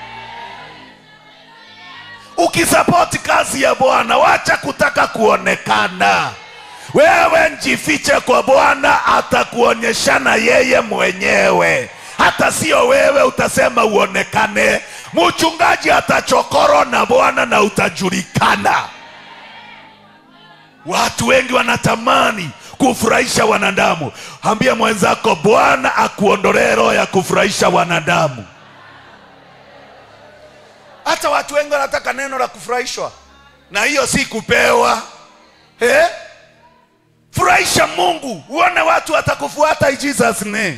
ukisapoti kazi ya bwana wacha kutaka kuonekana wewe njifiche kwa bwana atakuonyeshana yeye mwenyewe hata sio wewe utasema uonekane mchungaji atachokoro na bwana na utajulikana watu wengi wanatamani kufurahisha wanadamu ambia mwenzako bwana akuondolee roho ya kufurahisha wanadamu hata watu wengi wanataka neno la kufurahishwa na hiyo si kupewa eh? furahisha mungu uone watu watakufuata in jesus name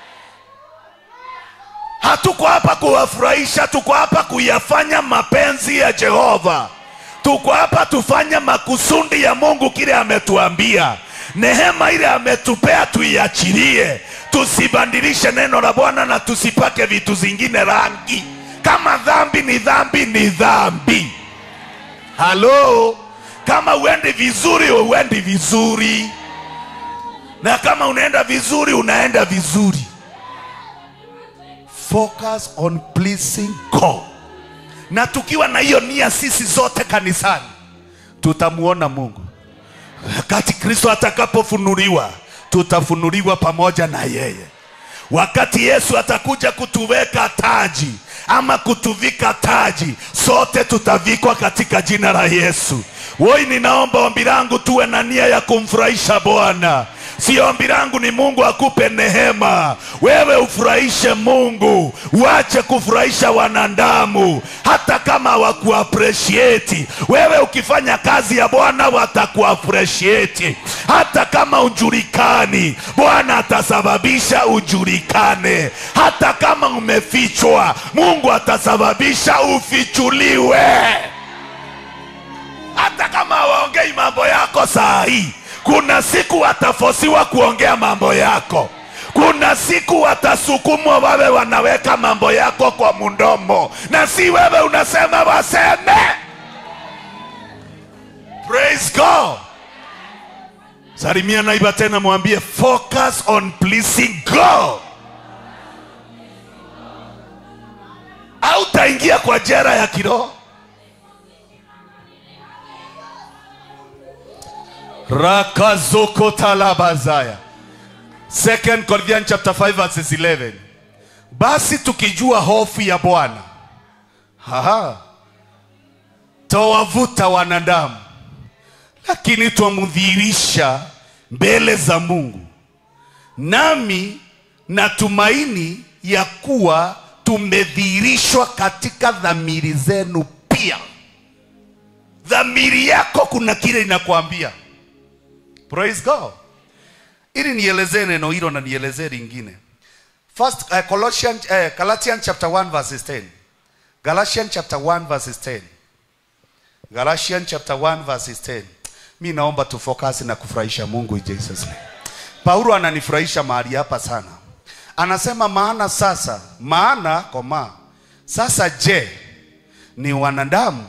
hatuko hapa kuwafurahisha tuko hapa kuyafanya mapenzi ya jehova tuko hapa tufanye makusudi ya mungu kile ametuambia nehema ile ametupea tuiachilie tusibandilishe neno la bwana na tusipake vitu zingine rangi kama dhambi ni dhambi ni dhambi halo kama uendi vizuri uendi vizuri na kama unaenda vizuri unaenda vizuri focus on pleasing god na tukiwa na hiyo nia sisi zote kanisani tutamuona mungu wakati kristo atakapofunuliwa tutafunuliwa pamoja na yeye wakati yesu atakuja kutuweka taji ama kutuvika taji sote tutavikwa katika jina la yesu woi ninaomba ombi langu tuwe na nia ya kumfurahisha bwana si ombi langu ni mungu akupe nehema wewe ufurahishe mungu uache kufurahisha wanadamu hata kama hawakuaprecieti wewe ukifanya kazi ya bwana watakuaprecieti hata kama ujulikani bwana atasababisha ujulikane hata kama umefichwa mungu atasababisha ufichuliwe hata kama hawaongei mambo yako saa hii kuna siku watafosiwa kuongea mambo yako kuna siku watasukumwa wawe wanaweka mambo yako kwa mundomo na si wewe unasema waseme praise god salimia naiba tena mwambie focus on pleasing god au taingia kwa jera ya kiroho rakazokotalabazaya 2 corinthians chapter 5 verses 11 basi tukijua hofu ya bwana Haha. tawavuta wanadamu lakini twamdhihirisha mbele za mungu nami natumaini ya kuwa tumedhihirishwa katika dhamiri zenu pia dhamiri yako kuna kile inakwambia praise god ili nielezee neno hilo na nielezee lingine first uh, Colossians, uh, galatians chapter 1 verses 10 galatians chapter 1 verses 10 galatians chapter 1 verses 10 mi naomba tufokasi na kufurahisha mungu in jesus name paulo ananifurahisha mahali hapa sana anasema maana sasa maana koma sasa je ni wanadamu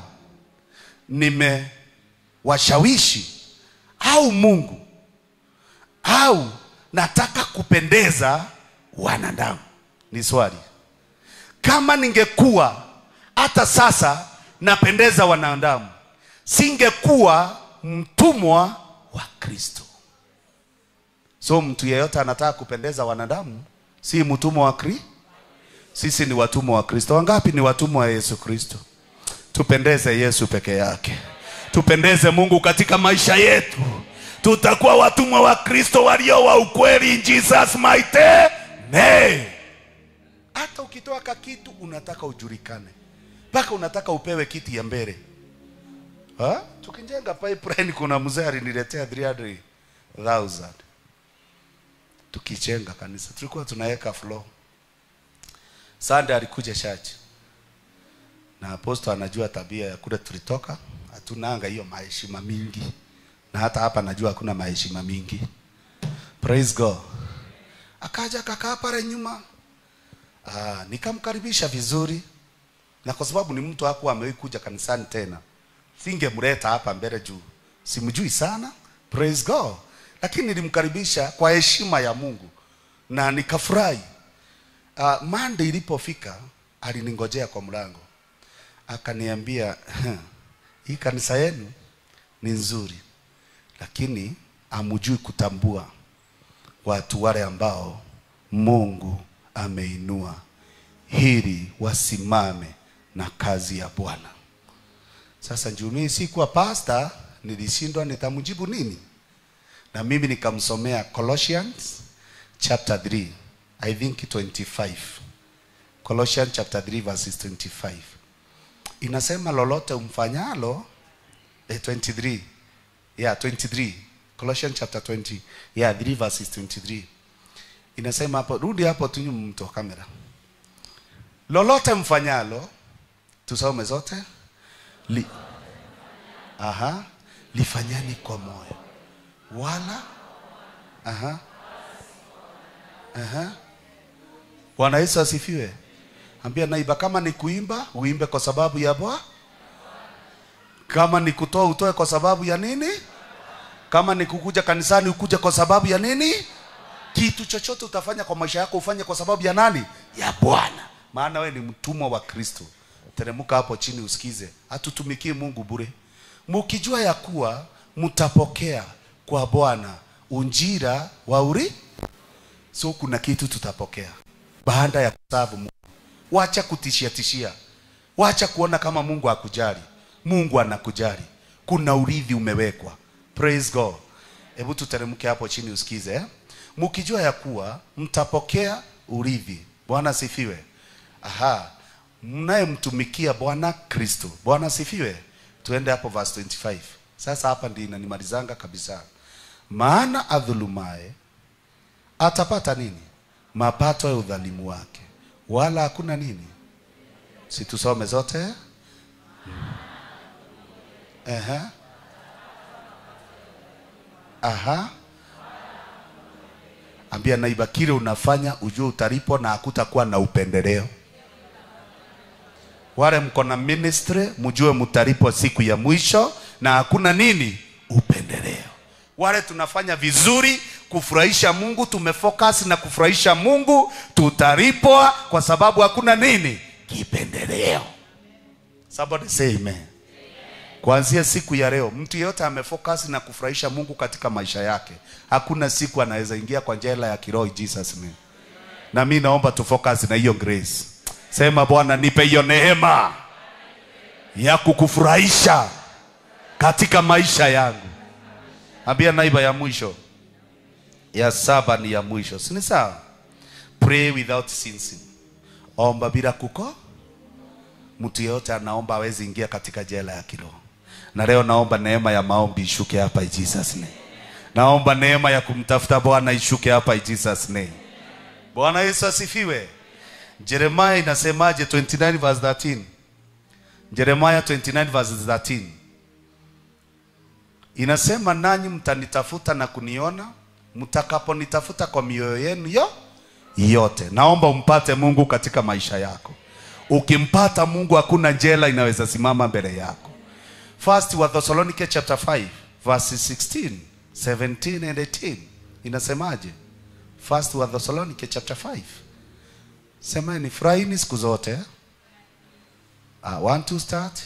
nimewashawishi au mungu au nataka kupendeza wanadamu ni swali kama ningekuwa hata sasa napendeza wanadamu singekuwa mtumwa wa kristo so mtu yeyote anataka kupendeza wanadamu si mtumwa wa kri sisi ni watumwa wa kristo wangapi ni watumwa wa yesu kristo tupendeze yesu peke yake tupendeze mungu katika maisha yetu tutakuwa watumwa wa kristo walio wa ukweli in jesus mighty name hata ukitoa kakitu unataka ujulikane mpaka unataka upewe kiti ya mbele Ha? tukijenga pipeline kuna mzee aliniletea 300000 tukijenga kanisa tulikuwa tunaweka floor Sunday alikuja church na aposto anajua tabia ya kule tulitoka hatunanga hiyo maheshima mingi na hata hapa najua hakuna maheshima mingi praise god akaja kakaa pale nyuma Ah, nikamkaribisha vizuri na kwa sababu ni mtu hakuwa amewahi kuja kanisani tena, singemleta hapa mbele juu simjui sana, praise God, lakini nilimkaribisha kwa heshima ya Mungu na nikafurahi. Uh, Monday ilipofika aliningojea kwa mlango akaniambia, hii kanisa yenu ni nzuri, lakini hamjui kutambua watu wale ambao Mungu ameinua ili wasimame na kazi ya Bwana. Sasa juu mimi sikuwa pasta, nilishindwa nitamjibu nini, na mimi nikamsomea Colossians chapter 3 I think 25 Colossians chapter 3 verses 25 inasema lolote umfanyalo eh, 23 yeah 23 Colossians chapter 20 yeah 3 verses 23 inasema hapo rudi hapo tu nyuma mtu wa kamera lolote mfanyalo tusome zote Li, aha lifanyani kwa moyo wala aha aha Bwana Yesu asifiwe. Ambia naiba, kama ni kuimba uimbe kwa sababu ya Bwana, kama ni kutoa utoe kwa sababu ya nini? Kama ni kukuja kanisani ukuje kwa sababu ya nini? Kitu chochote utafanya kwa maisha yako ufanye kwa sababu ya nani? Ya Bwana, maana we ni mtumwa wa Kristo. Teremuka hapo chini usikize, hatutumikii Mungu bure, mukijua ya kuwa mtapokea kwa Bwana unjira wa uri so kuna kitu tutapokea baada ya kusavu Mungu. Wacha kutishia tishia, wacha kuona kama Mungu hakujali. Mungu anakujali, kuna urithi umewekwa. Praise God. Hebu tuteremke hapo chini usikize eh? Mkijua ya kuwa mtapokea urithi. Bwana sifiwe. Aha, mnayemtumikia Bwana Kristo. Bwana sifiwe. Tuende hapo verse 25. Sasa hapa ndio inanimalizanga kabisa. Maana adhulumaye atapata nini? Mapato ya udhalimu wake, wala hakuna nini. Si tusome zote? Aha. Aha. Ambia naiba kile unafanya ujue utalipwa na hakutakuwa na upendeleo. Wale mko na ministry mjue mtalipwa siku ya mwisho na hakuna nini upendeleo. Wale tunafanya vizuri kufurahisha Mungu, tumefocus na kufurahisha Mungu, tutalipwa kwa sababu hakuna nini kipendeleo. Somebody say amen. Kuanzia siku ya leo, mtu yeyote amefocus na kufurahisha Mungu katika maisha yake, hakuna siku anaweza ingia kwa jela ya kiroho in Jesus name. Na mimi naomba tu focus na hiyo grace. Sema Bwana, nipe hiyo neema ya kukufurahisha katika maisha yangu. Ambia naiba ya mwisho, ya saba ni ya mwisho, si ni sawa? Pray without ceasing, omba bila kuko. Mtu yeyote anaomba hawezi ingia katika jela ya kiroho. Na leo naomba neema ya maombi ishuke hapa in Jesus name. Naomba neema ya kumtafuta Bwana ishuke hapa in Jesus name. Bwana Yesu asifiwe. Jeremiah inasemaje 29 verse 13? Jeremiah 29 verse 13. Inasema nanyi mtanitafuta na kuniona mtakaponitafuta kwa mioyo yenu yo yote. Naomba umpate Mungu katika maisha yako. Ukimpata Mungu hakuna jela inaweza simama mbele yako. First wa Thessalonike chapter 5 verses 16, 17 and 18. Inasemaje? First wa Thessalonike chapter 5. Semeni furahini siku zote. Ah, want to start?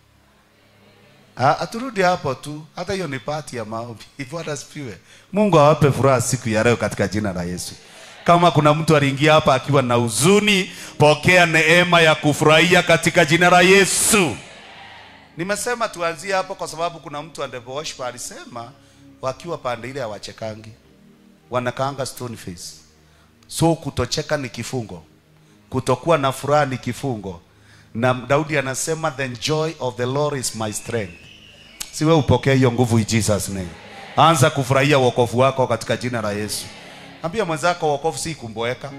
Ah, aturudi hapo tu, hata hiyo ni pati ya maombi. Bwana asifiwe. Mungu awape furaha siku ya leo katika jina la Yesu. Kama kuna mtu aliingia hapa akiwa na huzuni, pokea neema ya kufurahia katika jina la Yesu. Nimesema tuanzie hapo kwa sababu kuna mtu Andrew Worship alisema wakiwa pande ile hawachekangi, wanakaanga stone face. So kutocheka ni kifungo, kutokuwa na furaha ni kifungo, na Daudi anasema the joy of the Lord is my strength. Si wewe upokee hiyo nguvu in Jesus name. Anza kufurahia wokovu wako katika jina la Yesu. Ambia mwenzako wokovu si kumboeka,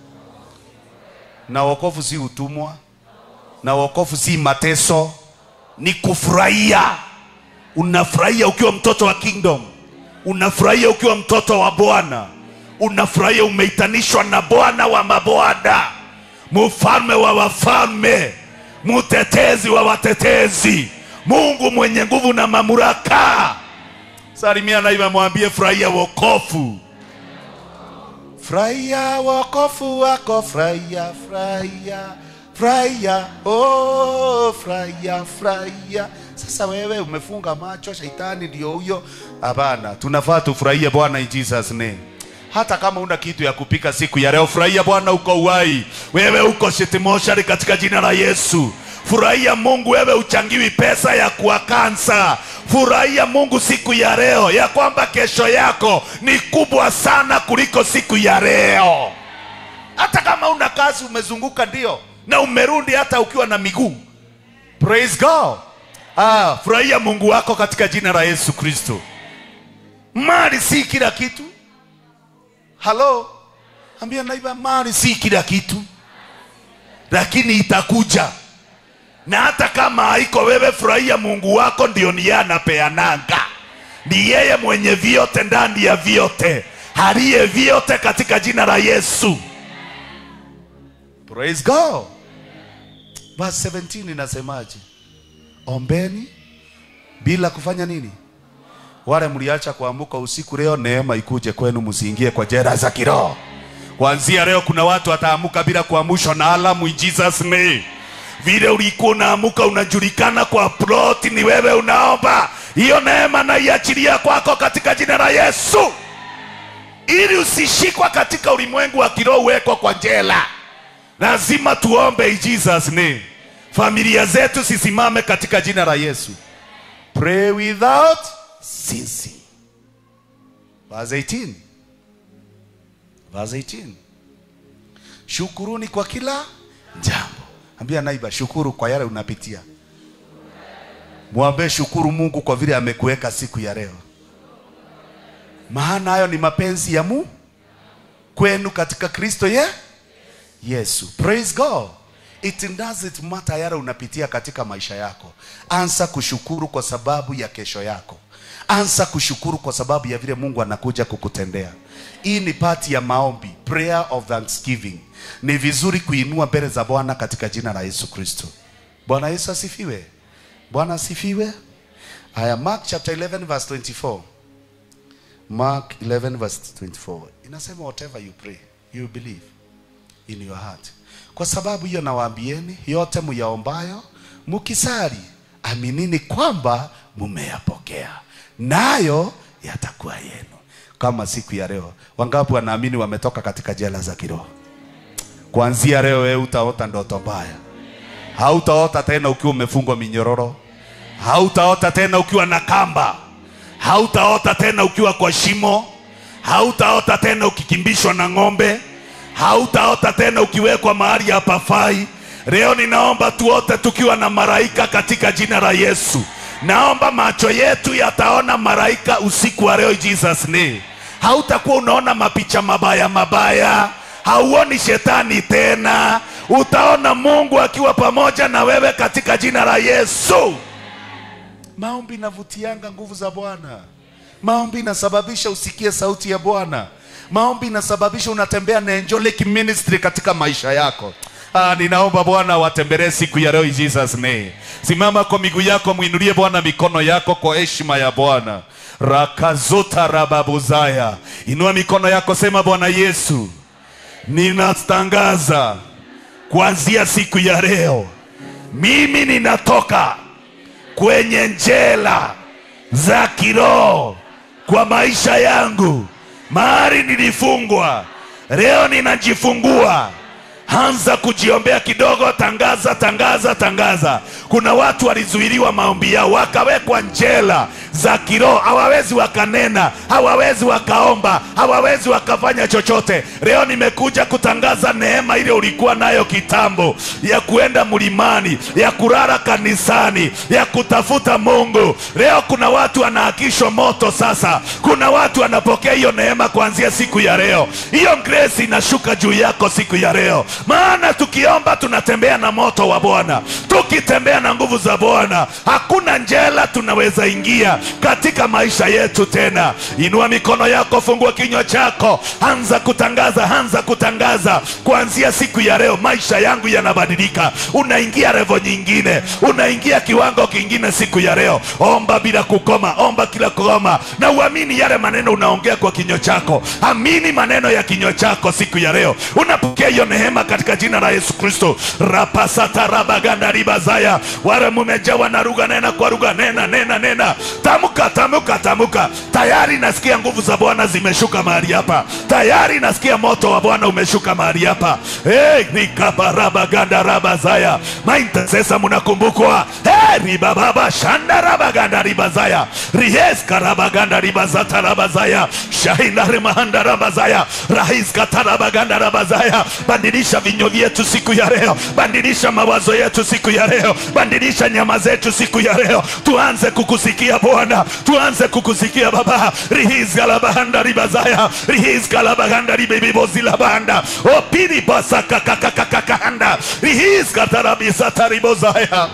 na wokovu si utumwa, na wokovu si mateso, ni kufurahia. Unafurahia ukiwa mtoto wa kingdom, unafurahia ukiwa mtoto wa Bwana, unafurahia umeitanishwa na Bwana wa mabwana, mfalme wa wafalme, mtetezi wa watetezi, Mungu mwenye nguvu na mamlaka. Salimia naiba, mwambie furahia wokovu, furahia wokovu wako, furahia, furahia, furahia, oh, furahia, furahia. Sasa wewe umefunga macho, shetani ndio huyo. Hapana, tunafaa tufurahie Bwana in Jesus name. Hata kama una kitu ya kupika siku ya leo, furahia Bwana, uko uhai, wewe uko shitimoshari katika jina la Yesu. Furahia Mungu, wewe uchangiwi pesa ya kuwa kansa. Furahia Mungu siku ya leo, ya kwamba kesho yako ni kubwa sana kuliko siku ya leo. Hata kama una kazi, umezunguka ndio, na umerudi hata ukiwa na miguu. Praise God. Ah, furahia Mungu wako katika jina la Yesu Kristo. Mali si kila kitu. Halo, ambia naiba, mali si kila kitu, lakini itakuja na hata kama haiko wewe, furahia Mungu wako, ndio ni yeye anapeananga. Ni yeye mwenye vyote ndani ya vyote, aliye vyote katika jina la Yesu. Praise God. Verse 17 inasemaje? Ombeni bila kufanya nini? Wale mliacha kuamka usiku, leo neema ikuje kwenu, msiingie kwa jera za kiroho. Kuanzia leo kuna watu wataamuka bila kuamshwa na alamu in Jesus name. Vile ulikuwa unaamuka unajulikana kwa plot, ni wewe unaomba hiyo neema, na iachilia kwako katika jina la Yesu, ili usishikwa katika ulimwengu wa kiroho, uwekwa kwa jela. Lazima tuombe in Jesus name. Familia zetu zisimame katika jina la Yesu. Pray without ceasing. Verse 18. Verse 18. Shukuruni kwa kila jambo. Ambia naiba, shukuru kwa yale unapitia. Mwambie shukuru Mungu kwa vile amekuweka siku ya leo, maana hayo ni mapenzi ya Mungu kwenu katika Kristo ye Yesu. Praise God. It doesn't matter yale unapitia katika maisha yako. Anza kushukuru kwa sababu ya kesho yako. Anza kushukuru kwa sababu ya vile Mungu anakuja kukutendea. Hii ni pati ya maombi, prayer of thanksgiving. Ni vizuri kuinua mbele za Bwana katika jina la Yesu Kristo. Bwana Yesu asifiwe. Bwana asifiwe. Haya, Mark chapter 11 verse 24. Mark 11 verse 24. Inasema whatever you pray, you believe in your heart. Kwa sababu hiyo nawaambieni, yote muyaombayo mukisali, aminini kwamba mumeyapokea, nayo yatakuwa yenu. Kama siku ya leo, wangapi wanaamini wametoka katika jela za kiroho? Kuanzia leo wewe utaota ndoto mbaya, hautaota tena ukiwa umefungwa minyororo, hautaota tena ukiwa na kamba, hautaota tena ukiwa kwa shimo, hautaota tena ukikimbishwa na ng'ombe, hautaota tena ukiwekwa mahali hapafai. Leo ninaomba tuote tukiwa na malaika katika jina la Yesu. Naomba macho yetu yataona malaika usiku wa leo in Jesus name. Hautakuwa unaona mapicha mabaya mabaya, hauoni shetani tena, utaona Mungu akiwa pamoja na wewe katika jina la Yesu. Maombi inavutianga nguvu za Bwana. Maombi inasababisha usikie sauti ya Bwana. Maombi inasababisha unatembea na angelic ministry katika maisha yako. Ah, ninaomba Bwana watembelee siku ya leo in Jesus name. Simama kwa miguu yako, muinulie Bwana mikono yako kwa heshima ya Bwana. Rakazuta rababuzaya, inua mikono yako, sema Bwana Yesu, ninatangaza kuanzia siku ya leo, mimi ninatoka kwenye njela za kiroho kwa maisha yangu, mahali nilifungwa, leo ninajifungua. Anza kujiombea kidogo, tangaza, tangaza, tangaza. Kuna watu walizuiliwa maombi yao, wakawekwa njela za kiroho, hawawezi wakanena, hawawezi wakaomba, hawawezi wakafanya chochote. Leo nimekuja kutangaza neema ile ulikuwa nayo kitambo, ya kuenda mlimani, ya kulala kanisani, ya kutafuta Mungu. Leo kuna watu wanaakishwa moto sasa, kuna watu wanapokea hiyo neema kuanzia siku ya leo. Hiyo grace inashuka juu yako siku ya leo. maana tukiomba tunatembea na moto wa bwana tukitembea na nguvu za bwana hakuna njela tunaweza ingia katika maisha yetu tena inua mikono yako fungua kinywa chako anza kutangaza anza kutangaza kuanzia siku ya leo maisha yangu yanabadilika unaingia revo nyingine unaingia kiwango kingine siku ya leo omba bila kukoma omba kila kukoma na uamini yale maneno unaongea kwa kinywa chako amini maneno ya kinywa chako siku ya leo unapokea hiyo neema katika jina la yesu kristo rapasatarabagandharibazaya wale mumejawa na lugha nena kwa lugha nena nena nena tamuka tamuka tamuka tayari nasikia nguvu za bwana zimeshuka mahali hapa tayari nasikia moto wa bwana umeshuka mahali hapa hey, rikabarabagandharabazaya maintasesa munakumbukwa hey, ribababa shandarabagandharibazaya rieskarabagandharibazatarabazaya shahindarimahanda rahiskatarabagandharabazaya bandilisha vinywa vyetu siku ya leo bandilisha mawazo yetu siku ya leo bandilisha nyama zetu siku ya leo tuanze kukusikia bwana tuanze kukusikia baba rihizgalabahanda ribazaya rihizgalabahanda ribibibozilabanda opiribasakakakakakahanda rihizgatarabisataribozaya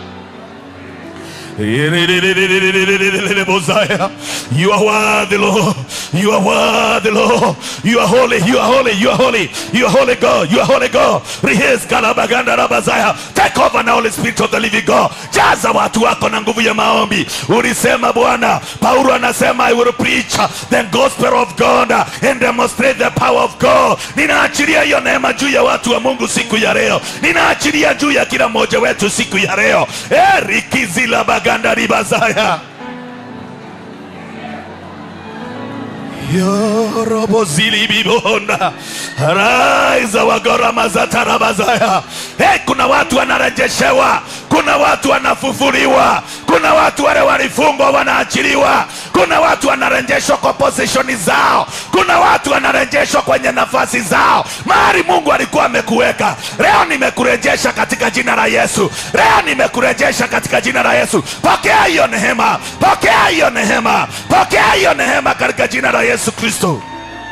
Bozaya. You are worthy, Lord. You are worthy, Lord. You are holy. You are holy. You are holy. You are holy God. You are holy God. Rehearse Kalabaganda Rabazaya. Take over now, Holy Spirit of the living God. Jaza watu wako na nguvu ya maombi. Ulisema Bwana, Paulo anasema I will preach the gospel of God and demonstrate the power of God. Ninaachilia hiyo neema juu ya watu wa Mungu siku ya leo. Ninaachilia juu ya kila mmoja wetu siku ya leo. Erikizila baganda ribazaya. yorobozilibibonda raiza wagoramazataramazaya hey, kuna watu wanarejeshewa kuna watu wanafufuliwa kuna watu wale walifungwa wanaachiliwa kuna watu wanarejeshwa kwa posishoni zao kuna watu wanarejeshwa kwenye nafasi zao mahali mungu alikuwa amekuweka leo nimekurejesha katika jina la yesu leo nimekurejesha katika jina la yesu pokea hiyo neema pokea hiyo neema pokea hiyo neema katika jina la yesu kristo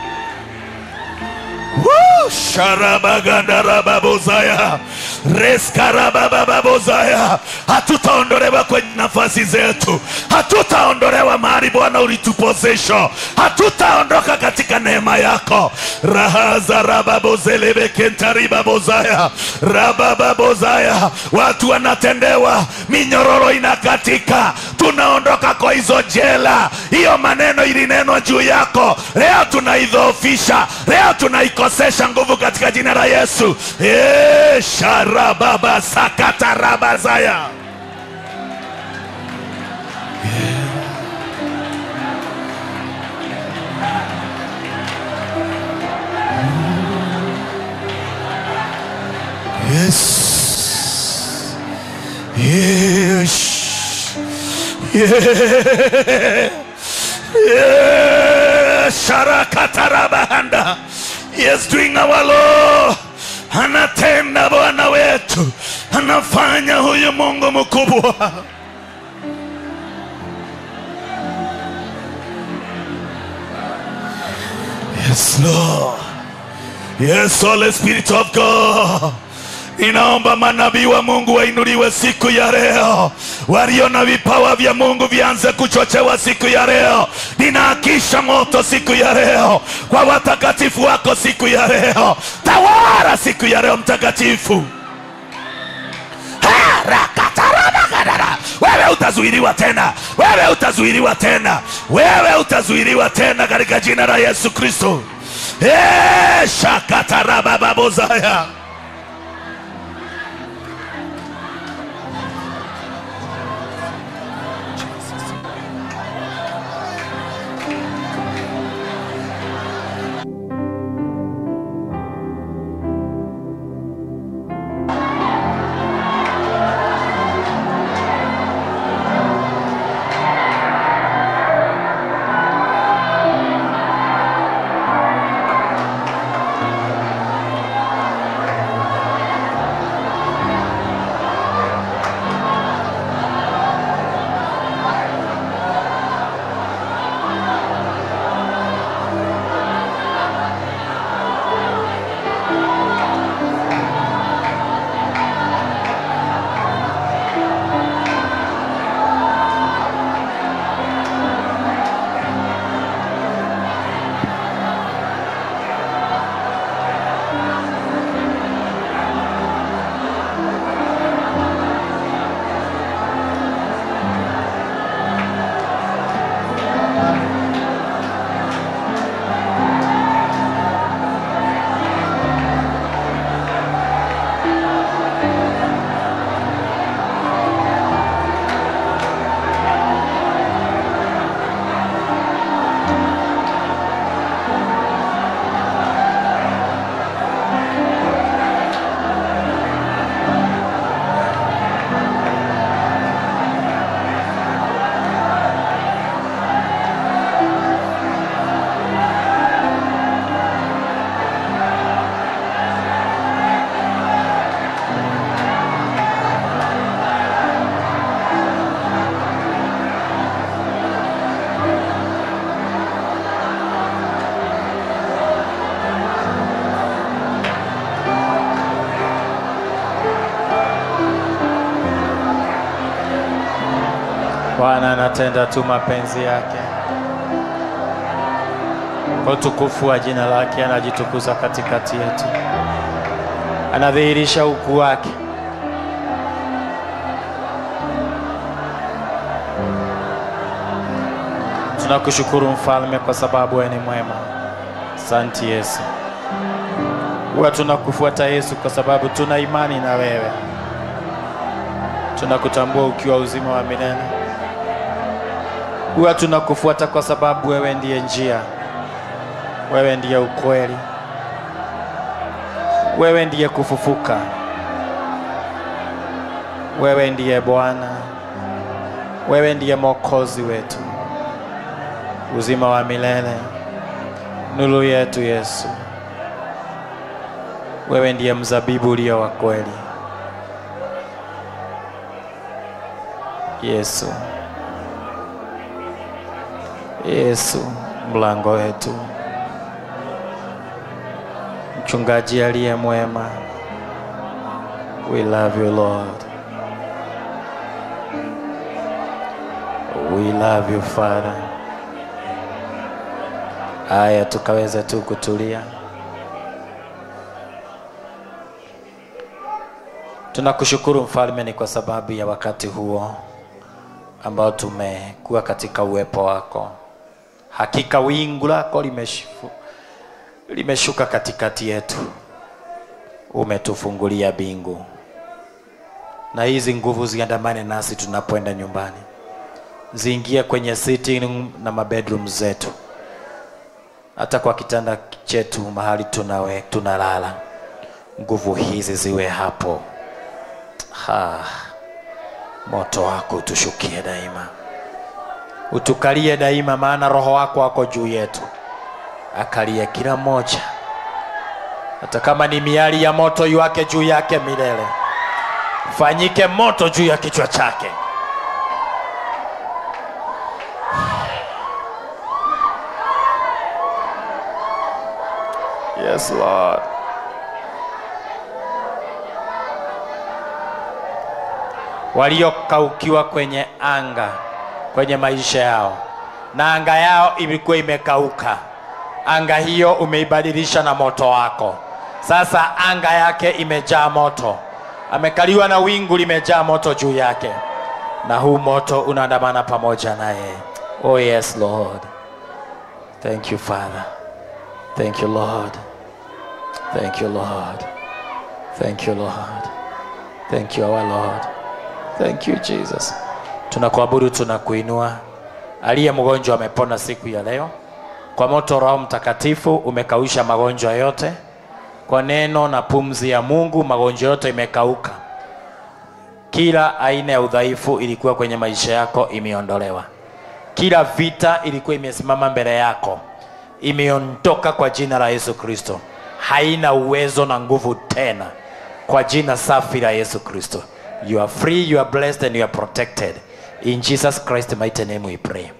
Woo! sharabagandarababozaya reskarababababozaya hatutaondolewa kwenye nafasi zetu hatutaondolewa mahali bwana ulitupozesha hatutaondoka katika neema yako rahaza rababozelebekentaribabozaya rabababozaya watu wanatendewa minyororo inakatika tunaondoka kwa hizo jela hiyo maneno ilinenwa juu yako leo tunaidhoofisha leo tunaikosesha nguvu katika jina la yesu Eh, sharababa sakatarabazaya Yes. Yes. Yeah. Yeah. Sharakatarabahanda. Yes, doing our law. Anatenda Bwana wetu, anafanya huyu Mungu mkubwa. Yes, Lord. Yes, Holy Spirit of God. Ninaomba manabii wa Mungu wainuliwe siku ya leo, walio na vipawa vya Mungu vianze kuchochewa siku ya leo. Ninaakisha moto siku ya leo kwa watakatifu wako siku ya leo. Tawala siku ya leo, mtakatifu. Harakatarabagadara. Wewe utazuiliwa tena, wewe utazuiliwa tena, wewe utazuiliwa tena katika jina la Yesu Kristo. Eh, shakatarabababozaya. Bwana anatenda tu mapenzi yake kwa utukufu wa jina lake, anajitukuza katikati yetu, anadhihirisha ukuu wake. Tunakushukuru mfalme, kwa sababu wewe ni mwema. Asante Yesu. Huwa tunakufuata Yesu kwa sababu tuna imani na wewe, tunakutambua ukiwa uzima wa milele. Huwa tunakufuata kwa sababu wewe ndiye njia, wewe ndiye ukweli, wewe ndiye kufufuka, wewe ndiye Bwana, wewe ndiye Mwokozi wetu, uzima wa milele, nuru yetu Yesu. Wewe ndiye mzabibu ulio wa kweli, Yesu. Yesu, mlango wetu, mchungaji aliye mwema. We love you Lord. We love you Father. Aya, tukaweza tu kutulia. Tunakushukuru mfalme, ni kwa sababu ya wakati huo ambao tumekuwa katika uwepo wako. Hakika wingu lako limeshifu, limeshuka katikati yetu, umetufungulia bingu, na hizi nguvu ziandamane nasi tunapoenda nyumbani, ziingie kwenye sitting room na mabedroom zetu, hata kwa kitanda chetu mahali tunawe tunalala, nguvu hizi ziwe hapo. Ha, moto wako utushukie daima, utukalie daima, maana roho wako wako juu yetu, akalie kila mmoja, hata kama ni miali ya moto iwake juu yake milele, fanyike moto juu ya kichwa chake. Yes, Lord. waliokaukiwa kwenye anga kwenye maisha yao, na anga yao ilikuwa imekauka. Anga hiyo umeibadilisha na moto wako. Sasa anga yake imejaa moto, amekaliwa na wingu limejaa moto juu yake, na huu moto unaandamana pamoja naye. Oh yes Lord, thank you Father, thank you Lord, thank you Lord, thank you Lord, thank you our Lord. Thank you Jesus. Tunakuabudu, tunakuinua. Aliye mgonjwa amepona siku ya leo. Kwa moto Roho Mtakatifu umekausha magonjwa yote. Kwa neno na pumzi ya Mungu magonjwa yote imekauka. Kila aina ya udhaifu ilikuwa kwenye maisha yako imeondolewa. Kila vita ilikuwa imesimama mbele yako imeondoka kwa jina la Yesu Kristo. Haina uwezo na nguvu tena kwa jina safi la Yesu Kristo. You are free, you are blessed, and you are protected. In Jesus Christ's mighty name we pray.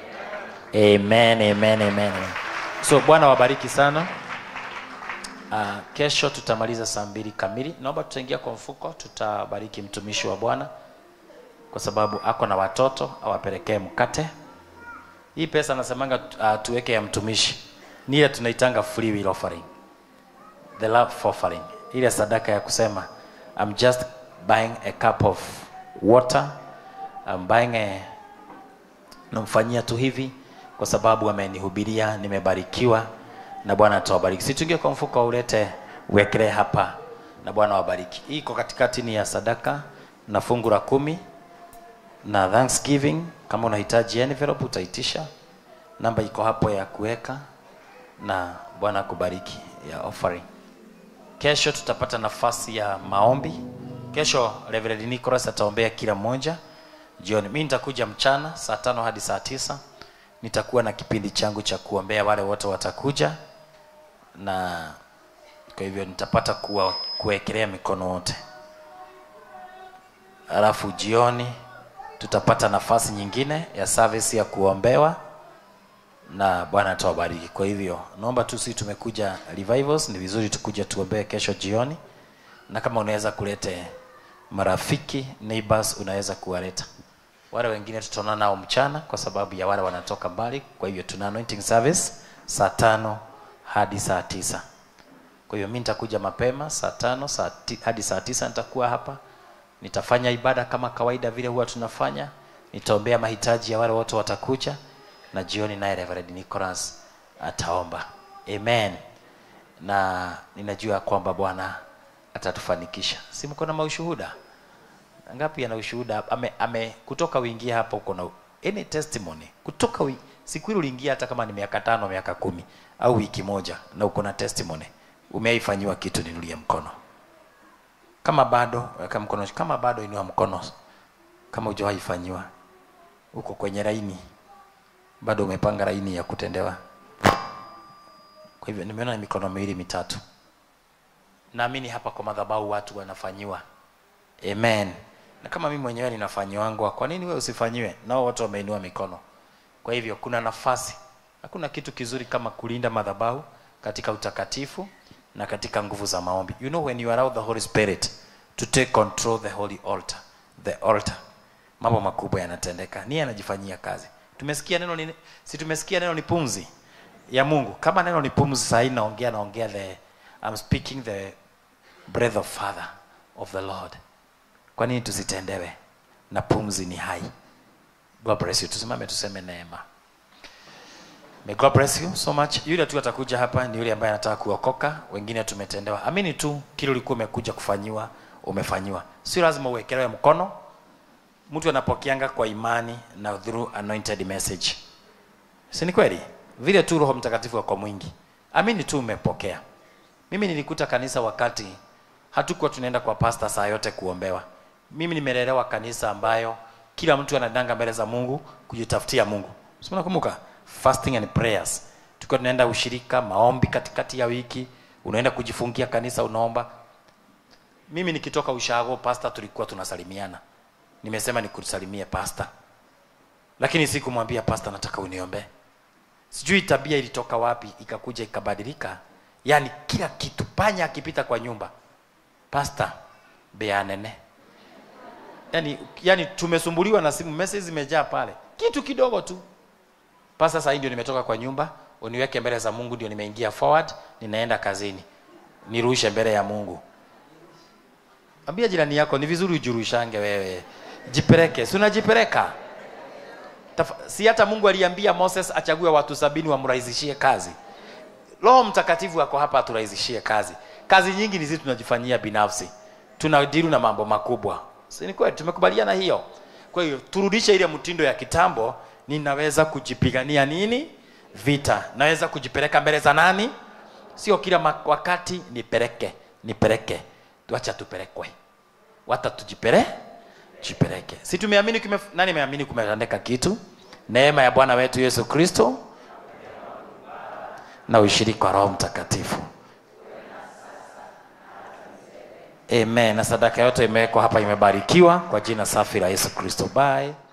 Amen, amen, amen. So Bwana wabariki sana. Uh, kesho tutamaliza saa mbili kamili. Naomba tutaingia kwa mfuko, tutabariki mtumishi wa Bwana kwa sababu ako na watoto, awapelekee mkate. Hii pesa nasemanga uh, tuweke ya mtumishi ni ile tunaitanga free will offering, the love offering, ile sadaka ya kusema I'm just buying a cup of water I'm buying a namfanyia tu hivi kwa sababu amenihubiria nimebarikiwa na bwana atawabariki si tuingie kwa mfuko ulete uwekelee hapa na bwana wabariki hii iko katikati ni ya sadaka na fungu la kumi na thanksgiving kama unahitaji envelope utaitisha namba iko hapo ya kuweka na bwana akubariki ya offering kesho tutapata nafasi ya maombi kesho Reverend Nicholas ataombea kila mmoja jioni mi nitakuja mchana saa tano hadi saa tisa nitakuwa na kipindi changu cha kuombea wale wote watakuja na kwa hivyo nitapata kuwa kuwekelea mikono wote alafu jioni tutapata nafasi nyingine ya service ya kuombewa na bwana atawabariki kwa hivyo naomba tu sisi tumekuja revivals ni vizuri tukuja tuombee kesho jioni na kama unaweza kulete marafiki neighbors unaweza kuwaleta wale wengine tutaona nao mchana kwa sababu ya wale wanatoka mbali kwa hivyo tuna anointing service saa tano hadi saa tisa kwa hiyo mi nitakuja mapema saa tano saa ti, hadi saa tisa nitakuwa hapa nitafanya ibada kama kawaida vile huwa tunafanya nitaombea mahitaji ya wale wote watakuja na jioni naye Reverend Nicholas ataomba amen na ninajua kwamba bwana atatufanikisha si mko na maushuhuda ngapi ana ushuhuda ame, ame kutoka uingia hapa uko na any testimony kutoka wi, siku ile uliingia hata kama ni miaka tano miaka kumi au wiki moja na uko na testimony umeifanyiwa kitu ninulie mkono kama bado weka mkono kama bado inua mkono kama hujawahi fanyiwa uko kwenye laini bado umepanga laini ya kutendewa kwa hivyo nimeona mikono miwili mitatu naamini hapa kwa madhabahu watu wanafanyiwa amen na kama mimi mwenyewe ninafanyiwangwa kwa nini wewe usifanyiwe nao wote wameinua mikono kwa hivyo kuna nafasi hakuna kitu kizuri kama kulinda madhabahu katika utakatifu na katika nguvu za maombi you know when you allow the holy spirit to take control the holy altar the altar mambo makubwa yanatendeka niye anajifanyia kazi tumesikia neno ni, si tumesikia neno ni pumzi ya mungu kama neno ni pumzi sahii naongea naongea the I'm speaking the breath of father of the lord kwa nini tusitendewe na pumzi ni hai god bless you tusimame tuseme neema May God bless you so much. Yule tu atakuja hapa ni yule ambaye anataka kuokoka, wengine tumetendewa. Amini tu kile ulikuwa umekuja kufanyiwa, umefanyiwa. Sio lazima uwekelewe mkono. Mtu anapokeanga kwa imani na through anointed message. Si ni kweli? Vile tu Roho Mtakatifu ako mwingi. Amini tu umepokea. Mimi nilikuta kanisa wakati hatukuwa tunaenda kwa pasta saa yote kuombewa. Mimi nimelelewa kanisa ambayo kila mtu anadanga mbele za Mungu kujitafutia Mungu. Si mnakumbuka? Fasting and prayers. Tulikuwa tunaenda ushirika, maombi katikati ya wiki, unaenda kujifungia kanisa unaomba. Mimi nikitoka ushago pasta tulikuwa tunasalimiana. Nimesema nikusalimie pasta. Lakini sikumwambia pasta nataka uniombee. Sijui tabia ilitoka wapi ikakuja ikabadilika. Yaani kila kitu panya akipita kwa nyumba. Pasta bea nene. Yaani yani tumesumbuliwa na simu message zimejaa pale. Kitu kidogo tu. Pasta sasa ndio nimetoka kwa nyumba, uniweke mbele za Mungu ndio nimeingia forward, ninaenda kazini. Nirushe mbele ya Mungu. Ambia jirani yako ni vizuri ujirushange wewe. Jipeleke, si unajipeleka? Tafa- Si hata Mungu aliambia Moses achague watu sabini wamrahisishie kazi. Roho Mtakatifu ako hapa aturahisishie kazi. Kazi nyingi ni sisi tunajifanyia binafsi. Tunadiru na mambo makubwa. Si ni kweli tumekubaliana hiyo. Kwa hiyo turudishe ile mtindo ya kitambo, ninaweza kujipigania nini? Vita. Naweza kujipeleka mbele za nani? Sio kila ma- wakati nipeleke, nipeleke. Tuacha tupelekwe. Wata tujipele jipeleke. Si tumeamini kume, nani ameamini kumetendeka kitu? Neema ya Bwana wetu Yesu Kristo na ushirika wa Roho Mtakatifu. Amen. Na sadaka yote imewekwa hapa, imebarikiwa kwa jina safi la Yesu Kristo. Bye.